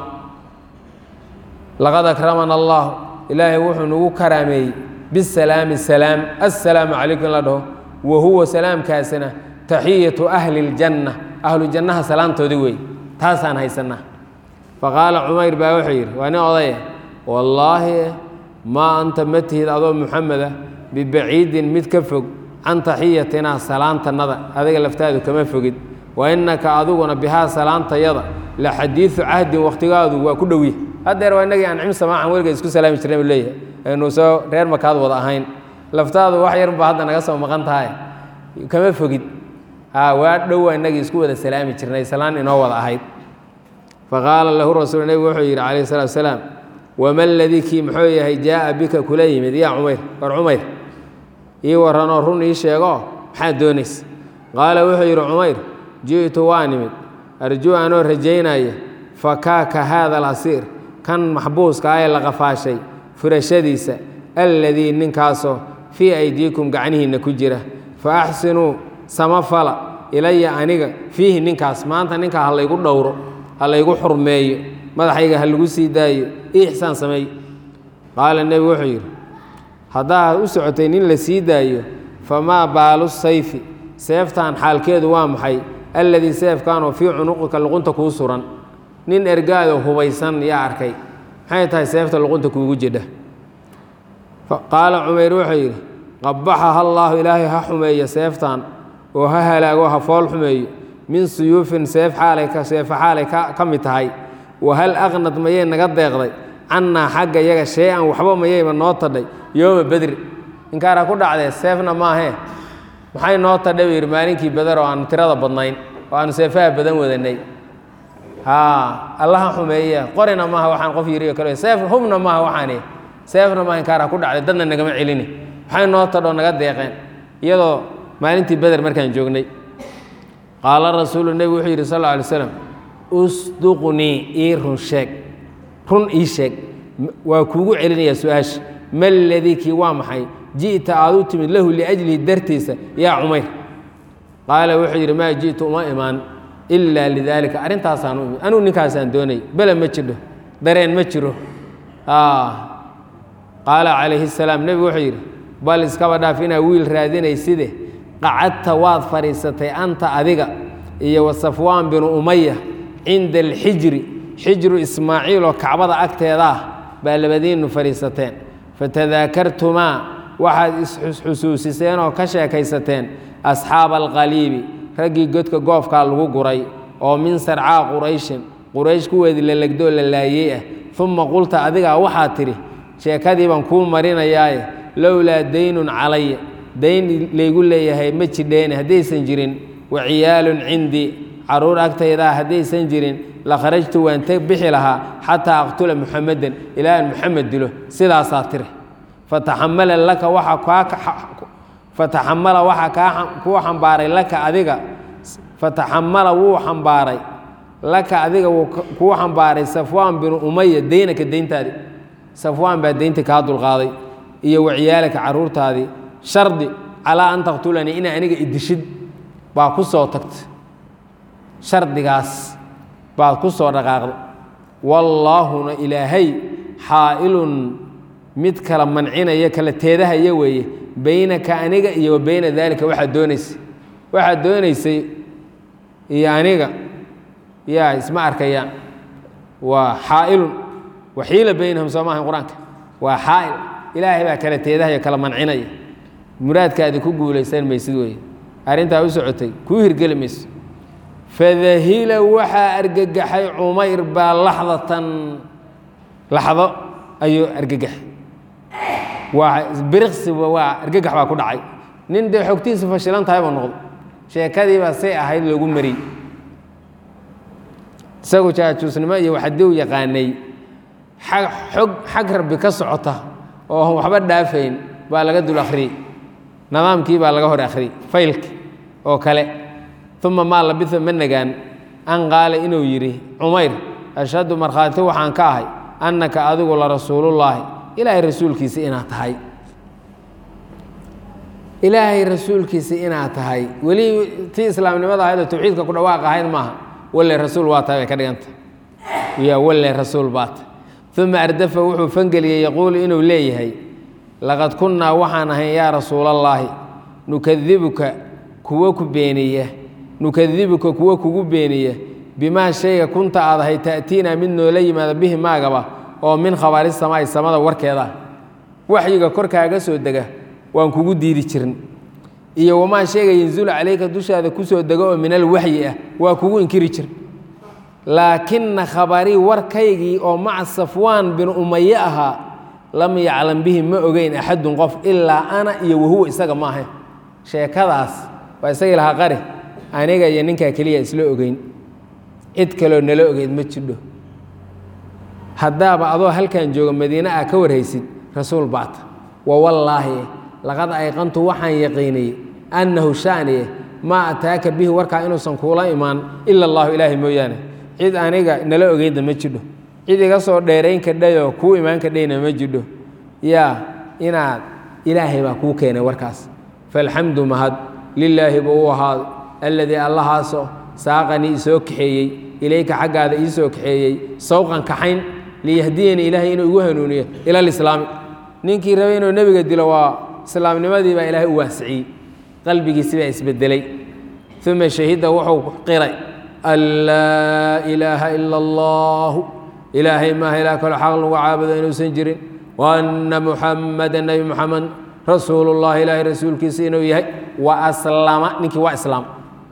laqad akramana allaahu ilaahay wuxuu nagu karaameeyey bisalaami salaam assalaamu calaykum in la dhaho wa huwa salaamkaasina taxiyatu ahli اljanna ahlu jannaha salaantoodii wey taasaan haysanaa faqaala cumayr baa wuxuu yidhi waa nin odaya wallaahi maa anta ma tihid adoo muxameda bibaciidin mid ka fog can taxiyatinaa salaantannada adiga laftaadu kama fogid wa innaka adiguna bihaa salaantayada la xadiidu cahdin wakhtigaadu waa ku dhowye haddeer waa inagii ancim samaacan weligeed isku salaami jirnay buu leeyahay aynu soo reer makaad wada ahayn laftaadu wax yarba hadda naga soo maqan tahay kama fogid ha waa dhowa inagii isku wada salaami jirnay salaan inoo wada ahayd faqaala lahu rasuul nebigu wuxuu yidhi calayhi salatu wasalaam wama ladii kii muxuu yahay jaa'a bika kula yimid yaa cumayr war cumayr ii warranoo run ii sheego maxaad doonaysa qaala wuxuu yidhi cumayr ji'tu waa nimid arjuu anoo rajaynaya fakaaka haada alasiir kan maxbuuska ah ee la qafaashay furashadiisa alladii ninkaasoo fii aydiikum gacnihiinna ku jira fa axsinuu samafala ilaya aniga fiihi ninkaas maanta ninkaa ha laygu dhowro ha laygu xurmeeyo madaxayga ha lagu sii daayo ii ixsaan sameeyo qaala nebigu wuxuu yidhi haddaad u socotay nin la sii daayo famaa baalu sayfi seeftan xaalkeedu waa maxay alladii seefkaanoo fii cunuqika luqunta kuu suran nin ergaado hubaysan yaa arkay maxay tahay seefta luqunta kuugu jidha qaala cumayr wuxuu yidhi qabaxaha allaahu ilaahay ha xumeeyo seeftan oo ha halaago ha fool xumeeyo min suyuufin seef xaalay seefa xaalay ka mid tahay wahal aqnad mayay naga deeqday cannaa xagga yaga shay-an waxba mayayba noo tadhay yooma bedri inkaaraa ku dhacdee seefna maahee maxay noo tadhay buu yidhi maalinkii beder oo aanu tirada badnayn oo aanu seefaha badan wadanay haa allaha xumeeye qorina maaha waxaan qof yiriyo kale seef hubna maaha waxaani seefna maaha inkaaraa ku dhacday dadna nagama celini maxay noo tadhoo naga deeqeen iyadoo maalintii beder markaan joognay qaala rasuulu nebigu wuxuu yidhi sal alla alay slam usduqnii ii run sheeg run ii sheeg waa kuugu celinayaa su-aasha ma ladii kii waa maxay ji'ta aad u timid lahu liajlihi dartiisa yaa cumayr qaala wuxuu yidhi maa ji'tu uma imaan ilaa lidaalika arrintaasaan u imid anugu ninkaasaan doonay bele ma jidho dareen ma jiro qaala calayhi salaam nebigu wuxuu yidhi bal iskaba dhaaf inaa wiil raadinayside qacadta waad fadhiisatay anta adiga iyo wa safwaan binu umaya cinda alxijri xijru ismaaciil oo kacbada agteeda ah baa labadiinnu fadhiisateen fatadaakartumaa waxaad isxusuusiseen oo ka sheekaysateen asxaaba alqaliibi raggii godka goofkaa lagu guray oo min sarcaa qurayshin quraysh kuweedii la legdoo la laayey ah uma qulta adigaa waxaad tidhi sheekadii baan kuu marinayaaye lowlaa daynun calaya dayn laygu leeyahay ma jidheene haddaysan jirin wa ciyaalun cindii caruur agtaydaa haddaysan jirin la kharajtu waan teg bixi lahaa xataa aqtula muxamadan ilaa aan muxamed dilo sidaasaa tiri fataxamala laka waxa kaa fataxamala waxaa kaa kuu xambaaray laka adiga fataxamala wuu xambaaray laka adiga wuu kuu xambaaray safwaan binu umaya deynaka deyntaadii safwaan baa deynta kaa dulqaaday iyo waciyaalaka caruurtaadii shardi calaa an taqtulanii ina aniga idishid baa ku soo tagta shardigaas baad ku soo dhaqaaqda wallaahuna ilaahay xaa'ilun mid kala mancinaya kala teedahaya weeye beynaka aniga iyo wa beyna daalika waxaad doonaysay waxaad doonaysay iyo aniga yaa isma arkayaan waa xaa'ilun waxiila beynahum soo maahan qur-aanka waa xaa'il ilaahay baa kala teedahaya kala mancinaya muraadkaadi ku guulaysan maysid weye arrintaa u socotay kuu hirgeli mayso fadahila waxaa argagaxay cumayr baa laxdatan laxdo ayuu argagaxay waa biriqsiba waa argagax baa ku dhacay nin dee xogtiisa fashilan tahay buu noqdo sheekadiibaa say ahayd loogu mariyey isagu jaajuusnimo iyo waxadii u yaqaanay xog xag rabbi ka socota oo waxba dhaafayn baa laga dul akhriyey nidaamkii baa laga hor akhriyey faylki oo kale uma maa labisa ma nagaan an qaala inuu yidhi cumayr ashhadu markhaati waxaan ka ahay annaka adigu la rasuulullaahi ilaahay rasuulkiisa inaad tahay ilaahay rasuulkiisa inaad tahay weli tii islaamnimada ahayd oo tawxiidka ku dhawaaq ahayd maaha walle rasuul waa tahay bay ka dhiganta ya walle rasuul baa tahay uma ardafa wuxuu fangeliyey yaquulu inuu leeyahay laqad kunnaa waxaan ahayn yaa rasuulallaahi nukadibuka kuwo ku beeniya nukadibuka kuwo kugu beeniya bimaa shayga kunta aad ahay ta'tiinaa mid noola yimaada bihi maagaba oo min khabaari samaa'i samada warkeeda waxyiga korkaaga soo dega waan kugu diidi jirin iyo wamaa shayga yanzulu calayka dushaada ku soo dego oo min alwaxyi ah waa kugu inkiri jir laakina khabarii warkaygii oo maca safwaan bin umaye ahaa lam yaclam bihi ma ogeyn axadun qof ilaa ana iyo wahuwa isaga ma ahayn sheekadaas waa isagii lahaa qari aniga iyo ninkaa keliya isla ogeyn cid kaloo nala ogeyd ma jidho haddaaba adoo halkan jooga madiine ah ka warhaysid rasuul baata wa wallaahi laqad ayqantu waxaan yaqiiniyey annahu shaaniye maa ataaka bihi warkaa inuusan kuula imaan ila allahu ilaahay mooyaane cid aniga nala ogeydna ma jidho cid iga soo dheerayn kadhayoo kuu imaan kadhayna ma jidho yaa inaad ilaahay baa kuu keenay warkaas faalxamdu mahad lilaahi buu u ahaaday alladii allahaasoo saaqanii isoo kaxeeyey ilayka xaggaada iisoo kaxeeyey sawqan kaxayn liyahdiyanii ilaahay inuu igu hanuuniyo ila alislaami ninkii rabay inuu nebiga dilo waa islaamnimadii baa ilaahay u waasiciyey qalbigiisi baa isbedelay uma shahida wuxuu qiray an laa ilaaha ila allahu ilaahay maaha ilaa kaloo xaq lagu caabudo inuusan jirin wa anna muxamada nebi muxamed rasuulullahi ilaahay rasuulkiisa inuu yahay wa aslama ninkii waa islaam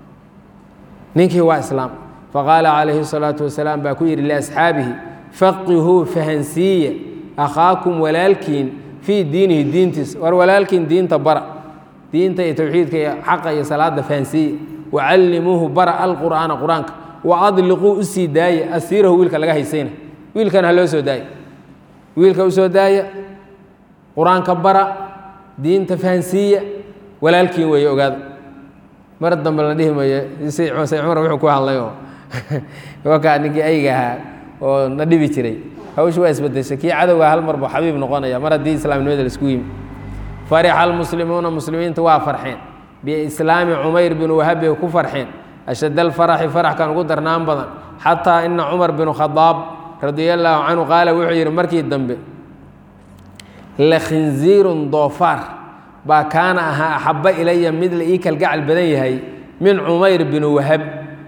ninkii waa islaam faqaala calayhi الsalaatu wasalaam baa ku yidhi liasxaabihi faqihuu fahansiiya akhaakum walaalkiin fii diinihi diintiisa war walaalkiin diinta bara diinta iyo towxiidka iyo xaqa iyo salaada fahansiiya wacallimuuhu bara alqur'aana qur-aanka wa adliquu u sii daaya asiirahu wiilka laga haysayna wiilkana ha loo soo daaya wiilka u soo daaya qur-aanka bara diinta fahansiiya walaalkiin weeye ogaada mar dambe la dhihi mayo sayd cumar wuxuu ku hadlay oo wakaa ninkii ayga ahaa oo na dhibi jiray hawsha waa isbedeshay kii cadowga hal mar buu xabiib noqonaya mar haddii islaamnimada laisku yimi farixa almuslimuuna muslimiinta waa farxeen biislaami cumayr binu wahab bay ku farxeen ashad alfaraxi faraxkan ugu darnaan badan xataa ina cumar binu khadaab radia allaahu canhu qaala wuxuu yidhi markii dambe la khinziirun doofaar baa kaana ahaa axabba ilaya mid la ii kalgacal badan yahay min cumayr binu wahab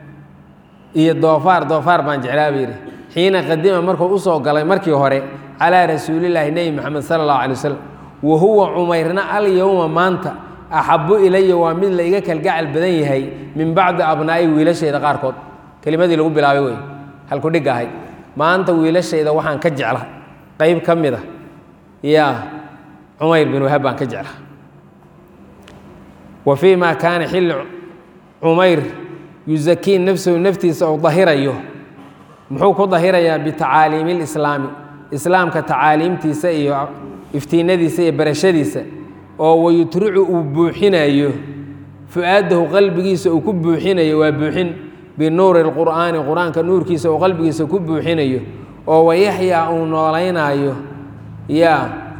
iyo doofaar doofaar baan jeclaa buu yidhi xiina qadima markuu usoo galay markii hore calaa rasuulillaahi nebi moxamed sala allahu alay wasalam wa huwa cumayrna alyowma maanta axabbu ilaya waa mid la iga kalgacal badan yahay min bacdi abnaa'i wiilashayda qaarkood kelimadii lagu bilaabay wey halku dhig ahayd maanta wiilashayda waxaan ka jecla qayb ka mid a yaa cumayr bin wahab baan ka jecla wa fii ma kaana xilli cumayr yusakii nafsahu naftiisa ou dahirayo muxuu ku dahirayaa bitacaaliimi lislaami islaamka tacaaliimtiisa iyo iftiinadiisa iyo barashadiisa oo wayutricu uu buuxinayo fu-aadahu qalbigiisa uu ku buuxinayo waa buuxin binuuri اlqur'aani qur-aanka nuurkiisa uu qalbigiisa ku buuxinayo oo wayaxyaa uu noolaynaayo ya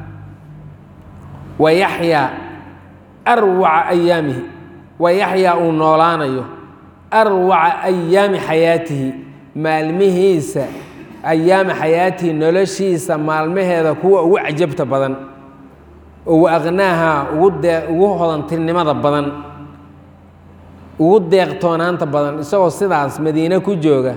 wayaxyaa arwaca ayaamihi wayaxyaa uu noolaanayo arwaca ayaami xayaatihi maalmihiisa ayaami xayaatihi noloshiisa maalmaheeda kuwa ugu cajabta badan ugu aqnaaha ugu dee ugu hodantinimada badan ugu deeqtoonaanta badan isagoo sidaas madiine ku jooga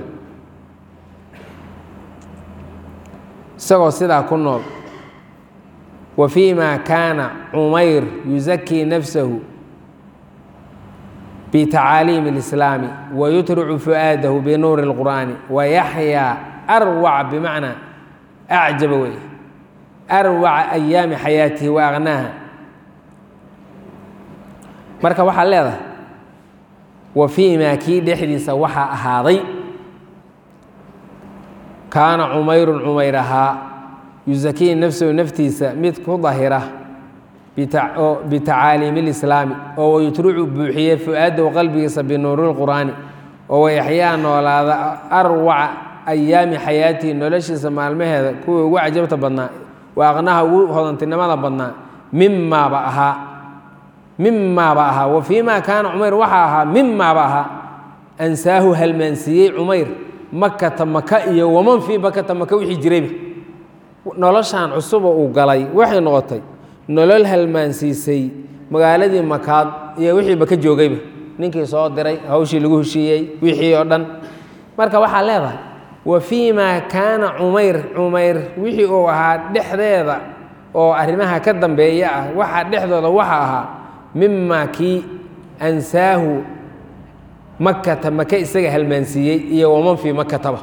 isagoo sidaa ku nool wa fii ma kaana cumayr yusakii nafsahu bitacaaliimi اlislaami wayutricu fu'aadahu binuuri اlqur'aani wayaxyaa arwaca bimacnaa acjaba wey arwaca ayaami xayaatihi wa aqnaaha marka waxaa leedahay wa fii maa kii dhexdiisa waxaa ahaaday kaana cumayrun cumayr ahaa yusakii nafsahu naftiisa mid ku dahira bitacaaliimi اlislaami oo wayutricu buuxiye fu-aadahu qalbigiisa binuuri اlqur'aani oo wayaxyaa noolaada arwaca ayaami xayaatihi noloshiisa maalmaheeda kuwii ugu cajabta badnaa wa aqnaha ugu hodantinimada badnaa mimaaba ahaa mimaaba ahaa wa fii ma kaana cumayr waxaa ahaa mimaaba ahaa ansaahu halmaansiiyey cumayr makata maka iyo waman fii makata maka wixii jirayba noloshan cusuba uu galay waxay noqotay nolol halmaansiisay magaaladii makaad iyo wixii baka joogayba ninkii soo diray hawshii lagu heshiiyey wixii oo dhan marka waxaa leedahay wa fii maa kaana cumayr cumayr wixii uu ahaa dhexdeeda oo arrimaha ka dambeeya ah waxaa dhexdooda waxa ahaa mimaa kii ansaahu makata maka isaga halmaansiiyey iyo waman fii makataba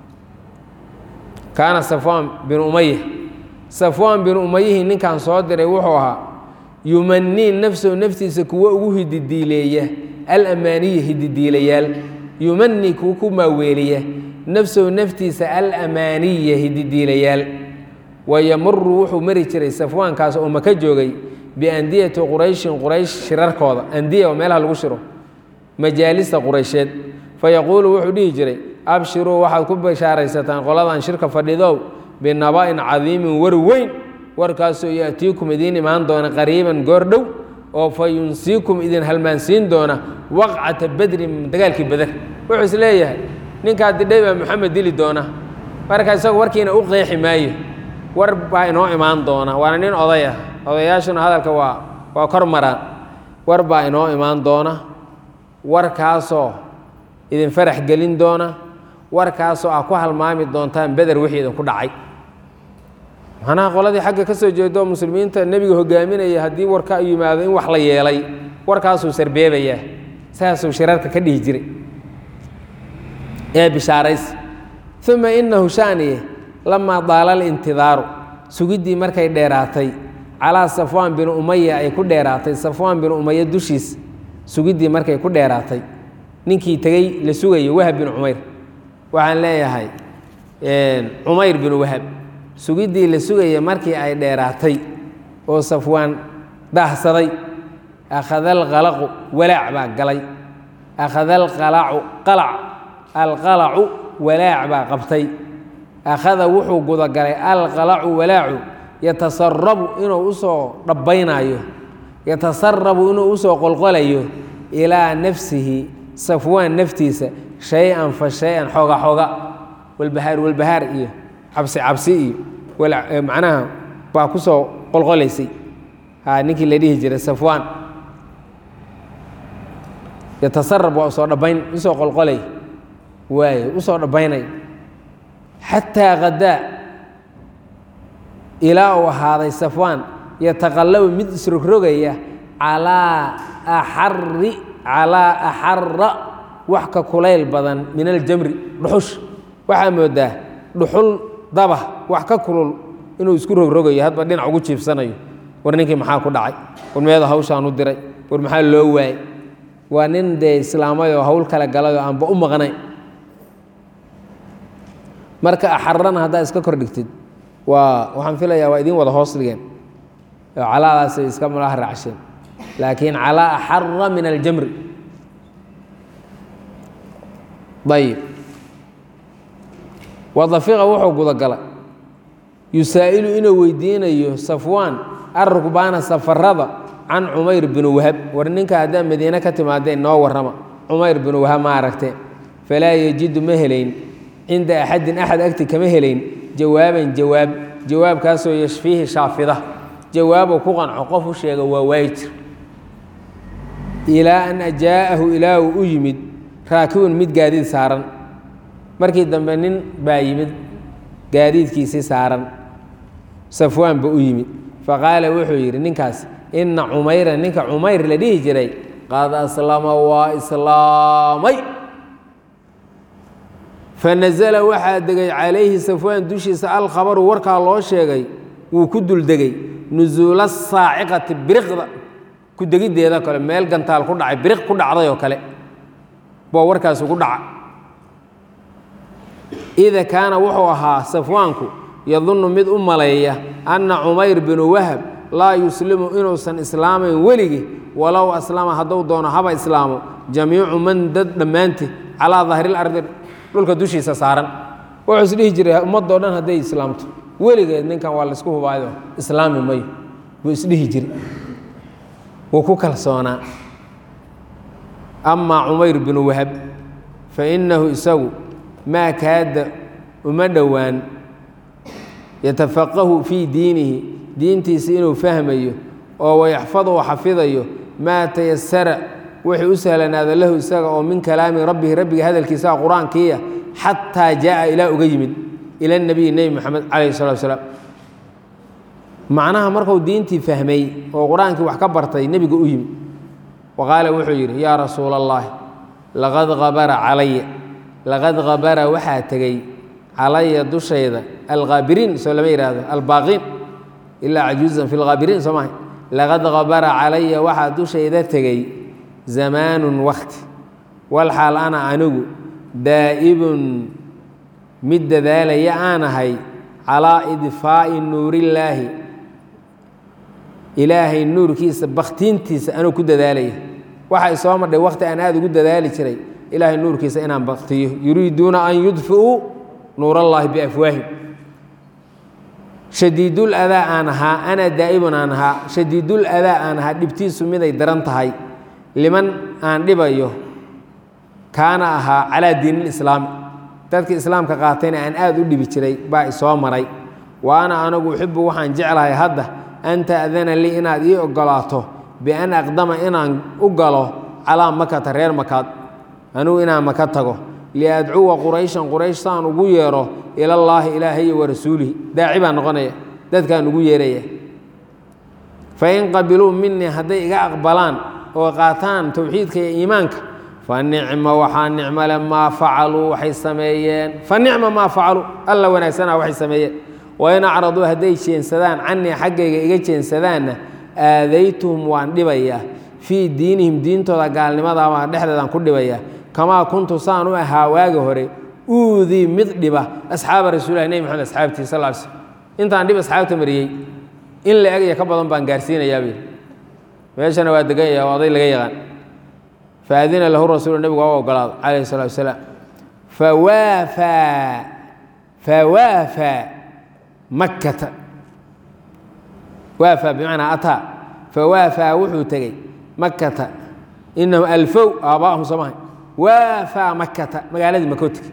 kaana safwaan bin umaya safwaan bin umayihii ninkan soo diray wuxuu ahaa yumanii nafsahu naftiisa kuwo ugu hididiileeya alamaaniya hididiilayaal yumanii kuwa ku maaweeliya nafsahu naftiisa alamaaniya hididiilayaal wayamuru wuxuu mari jiray safwaankaas oo maka joogay biandiyati qurayshin quraysh shirarkooda andiya oo meelaha lagu shiro majaalista quraysheed fayaquulu wuxuu dhihi jiray abshiruu waxaad ku bashaaraysataan qoladan shirka fadhidow binaba'in cadiimin war weyn warkaasoo yaatiikum idiin imaan doona qariiban goordhow oo fa yunsiikum idin halmaansiin doona waqcata badrin dagaalkii bader wuxuu is leeyahay ninkaa didhay baa moxamed dili doona marka isagu warkiina u qeexi maayo war baa inoo imaan doona waana nin oday ah odayaashuna hadalka waa waa kor maraan war baa inoo imaan doona warkaasoo idin farax gelin doona warkaasoo ah ku halmaami doontaan beder wixii idinku dhacay macnaha qoladii xagga ka soo jeedo oo muslimiinta nebiga hogaaminaya haddii warka yimaado in wax la yeelay warkaasuu sarbeebayaa saasuu shirarka ka dhihi jiray ee bishaarays uma inahu shaaniye lamaa daala alintidaaru sugiddii markay dheeraatay calaa safwaan bin umaya ay ku dheeraatay safwaan bin umaya dushiis sugiddii markay ku dheeraatay ninkii tegey la sugayo wahab bin cumayr waxaan leeyahay cumayr bin wahab sugiddii la sugaya markii ay dheeraatay oo safwaan daahsaday akhada alqalaqu walaac baa galay akhada alqalacu qalac alqalacu walaac baa qabtay akhada wuxuu gudagalay alqalacu walaacu yatasarabu inuu usoo dhabbaynayo yatasarabu inuu usoo qolqolayo ilaa nafsihi safwaan naftiisa shay-an fa shay-an xooga xooga walbahaar walbahaar iyo cabsi cabsi iyo macnaha baa ku soo qolqolaysay ha ninkii la dhihi jiray safwaan yatasarab waa usoo dhabbayn usoo qolqolay waaye usoo dhabbaynay xataa hadaa ilaa uu ahaaday safwaan yataqallabu mid isrogrogaya calaa axari calaa axara wax ka kulayl badan min aljamri dhuxush waxaa moodaa dhuxul daba wax ka kulul inuu isku rogrogayo hadba dhinac ugu jiibsanayo war ninkii maxaa ku dhacay war meeda hawshaan u diray war maxaa loo waayey waa nin dee islaamay oo hawl kale galay oo aanba u maqnayn marka axarana haddaa iska kor dhigtid waa waxaan filayaa waa idiin wada hoos dhigeen oo calaadaasay iska malaha raacsheen laakiin calaa axara min aljamri ayib wadafiqa wuxuu gudagalay yusaa'ilu inuu weydiinayo safwaan arrukbaana safarada can cumayr binu wahab war ninka haddaa madiine ka timaadeen noo warrama cumayr binu wahab ma aragteen falaa yejidu ma helayn cinda axadin axad agti kama helayn jawaaban jawaab jawaabkaasoo yashfiihi shaafida jawaabuu ku qanco qof u sheega waa waayjir ilaa an ajaa'ahu ilaa uu u yimid raakibun mid gaadiid saaran markii dambe nin baa yimid gaadiidkiisii saaran safwaan ba u yimid faqaala wuxuu yidhi ninkaas inna cumayra ninka cumayr la dhihi jiray qad aslama waa islaamay fanasala waxaa degay calayhi safwaan dushiisa alkhabaru warkaa loo sheegay wuu ku duldegay nusuula saaciqati biriqda ku degiddeeda kale meel gantaal ku dhacay biriq ku dhacday oo kale baa warkaas ugu dhaca ida kaana wuxuu ahaa safwaanku yadunnu mid u maleeya anna cumayr binu wahab laa yuslimu inuusan islaamayn weligii walow aslama hadduu doono haba islaamo jamiicu man dad dhammaanti calaa dahril ardi dhulka dushiisa saaran wuxuu isdhihi jiray ummadoo dhan hadday islaamto weligeed ninkan waa laysku hubaayo islaami mayo buu isdhihi jiray wuu ku kalsoonaa amaa cumayr binu wahab fa innahu isagu maa kaada uma dhowaan yatafaqahu fii diinihi diintiisa inuu fahmayo oo wayaxfadu xafidayo maa tayasara wixii u sahlanaada lahu isaga oo min kalaami rabbihi rabbiga hadalkiisaa qur-aankiiya xataa jaaa ilaa uga yimid ila nabiyi nebi moxamed calayhi salatu salaam macnaha marku diintii fahmay oo qur-aankii wax ka bartay nebiga u yimid wa qaala wuxuu yidhi yaa rasuula allahi laqad habara calaya laqad habara waxaa tegey calaya dushayda alkhaabiriin soo lama yidhaahdo albaaqiin ilaa cajuuzan fi lkhaabiriin soo mahay laqad habara calaya waxaa dushayda tegey zamaanun wakti walxaal ana anigu daa'ibun mid dadaalaya aan ahay calaa idfaa'i nuurillaahi ilaahay nuurkiisa bakhtiintiisa anuu ku dadaalaya waxa i soo madhay wakti aan aada ugu dadaali jiray ilaahay nuurkiisa inaan baktiyo yuriiduuna an yudfi'uu nuur allaahi biafwaahim shadiidul adaa aan ahaa ana daa'ibun aan ahaa shadiidul adaa aan ahaa dhibtiisu miday daran tahay liman aan dhibayo kaana ahaa calaa diinilislaami dadkii islaamka qaatayna aan aada u dhibi jiray baa isoo maray wa ana anigu uxibu waxaan jeclahay hadda an ta'dana lii inaad ii ogolaato bian aqdama inaan u galo calaa makata reer makaad anugu inaan maka tago liadcuwa qurayshan quraysh saan ugu yeero ilallaahi ilaahayi wa rasuulihi daaci baan noqonaya dadkaan ugu yeeraya fain qabiluu minii hadday iga aqbalaan oo qaataan towxiidka iyo iimaanka fa nicma waxaa nicmale maa facaluu waxay sameeyeen fa nicma maa facaluu alla wanaagsanaa waxay sameeyeen wain acraduu hadday jeensadaan canii xaggayga iga jeensadaanna aadaytuhum waan dhibayaa fii diinihim diintooda gaalnimadabaa dhexdeedaan ku dhibayaa kamaa kuntu saan u ahaa waagi hore uudii mid dhiba asxaaba rasuulilah nebi maxamed asxaabtii sal sl intaan dhib asxaabta mariyey in la egaya ka badan baan gaarsiinayaabuu meeshana waa deganyaya oo oday laga yaqaan faadina lahu rasuulu nebigu waa u ogolaado calayhi salatu wasalaam fawaafaa fawaafaa makkata waafaa bimacnaa ataa fawaafaa wuxuu tegey makkata inahum alfow aabbaahum soo mahay waafaa makkata magaaladii makoo tegey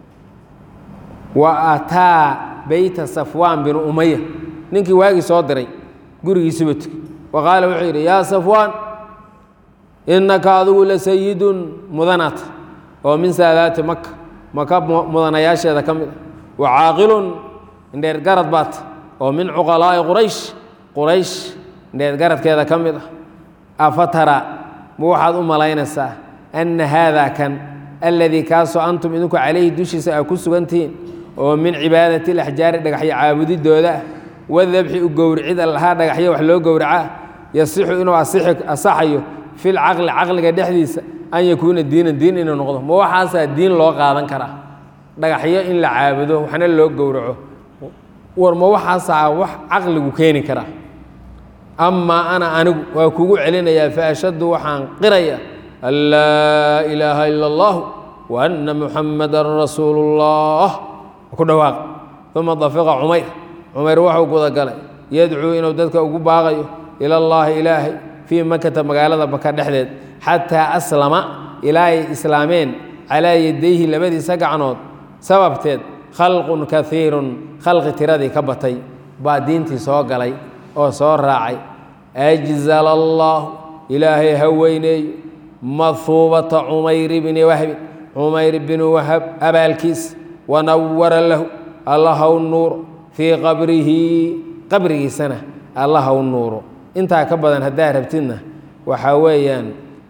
wa ataa beyta safwaan binu umaya ninkii waagii soo diray gurigiisuba tegey wa qaala wuxuu yidhi yaa safwaan innaka adigu la sayidun mudanaat oo min saadaati maka maka mudanayaasheeda ka mid a wa caaqilun indheer garad baat oo min cuqalaa'i quraysh quraysh indheer garadkeeda ka mid ah afatara ma waxaad u malaynaysaa anna haadaa kan alladii kaasoo antum idinku calayhi dushiisa aa ku sugantihiin oo min cibaadati alaxjaari dhagaxyo caabudidooda ah wadabxi u gowricida lahaa dhagaxyo wax loo gowracaa yasixu inuu asaxayo fi lcaqli caqliga dhexdiisa an yakuuna diinan diin inuu noqdo ma waxaasaa diin loo qaadan karaa dhagaxyo in la caabudo waxna loo gowraco war ma waxaasaa wax caqligu keeni karaa amaa ana anigu waa kugu celinayaa faashaddu waxaan qiraya an laa ilaaha ila اllah wa anna muxamadan rasuulu اllah ku dhawaaq uma dafiqa cumayr cumayr waxuu gudagalay yadcuu inuu dadka ugu baaqayo ila اllahi ilaahay fii makata magaalada maka dhexdeed xataa aslama ilaa ay islaameen calaa yadayhi labadiisa gacnood sababteed khalqun kaiirun khalqi tiradii ka batay baa diintii soo galay oo soo raacay ajzala allaahu ilaahay ha weyneeyo mahuubata cumayr bni wahbin cumayr bni wahab abaalkiis wanawara lahu alla haw nuuro fii qabrihi qabrigiisana alla haw nuuro intaa ka badan haddaa rabtidna waxaa weeyaan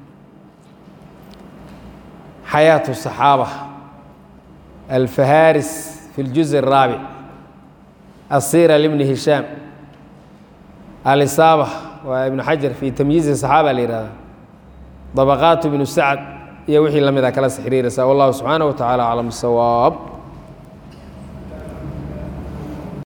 xayaaة الصaxaabة alfaharis fi اljuزء الraabic asira lbni hishaam alisaaba waa ibnu xajar fi tamyiizi صaxaaba la yihahda dabaqaat ibnu sacd iyo wixii la mida kala sxiriiraysa wallahu subxaanaه wa taعalى aclam sawaab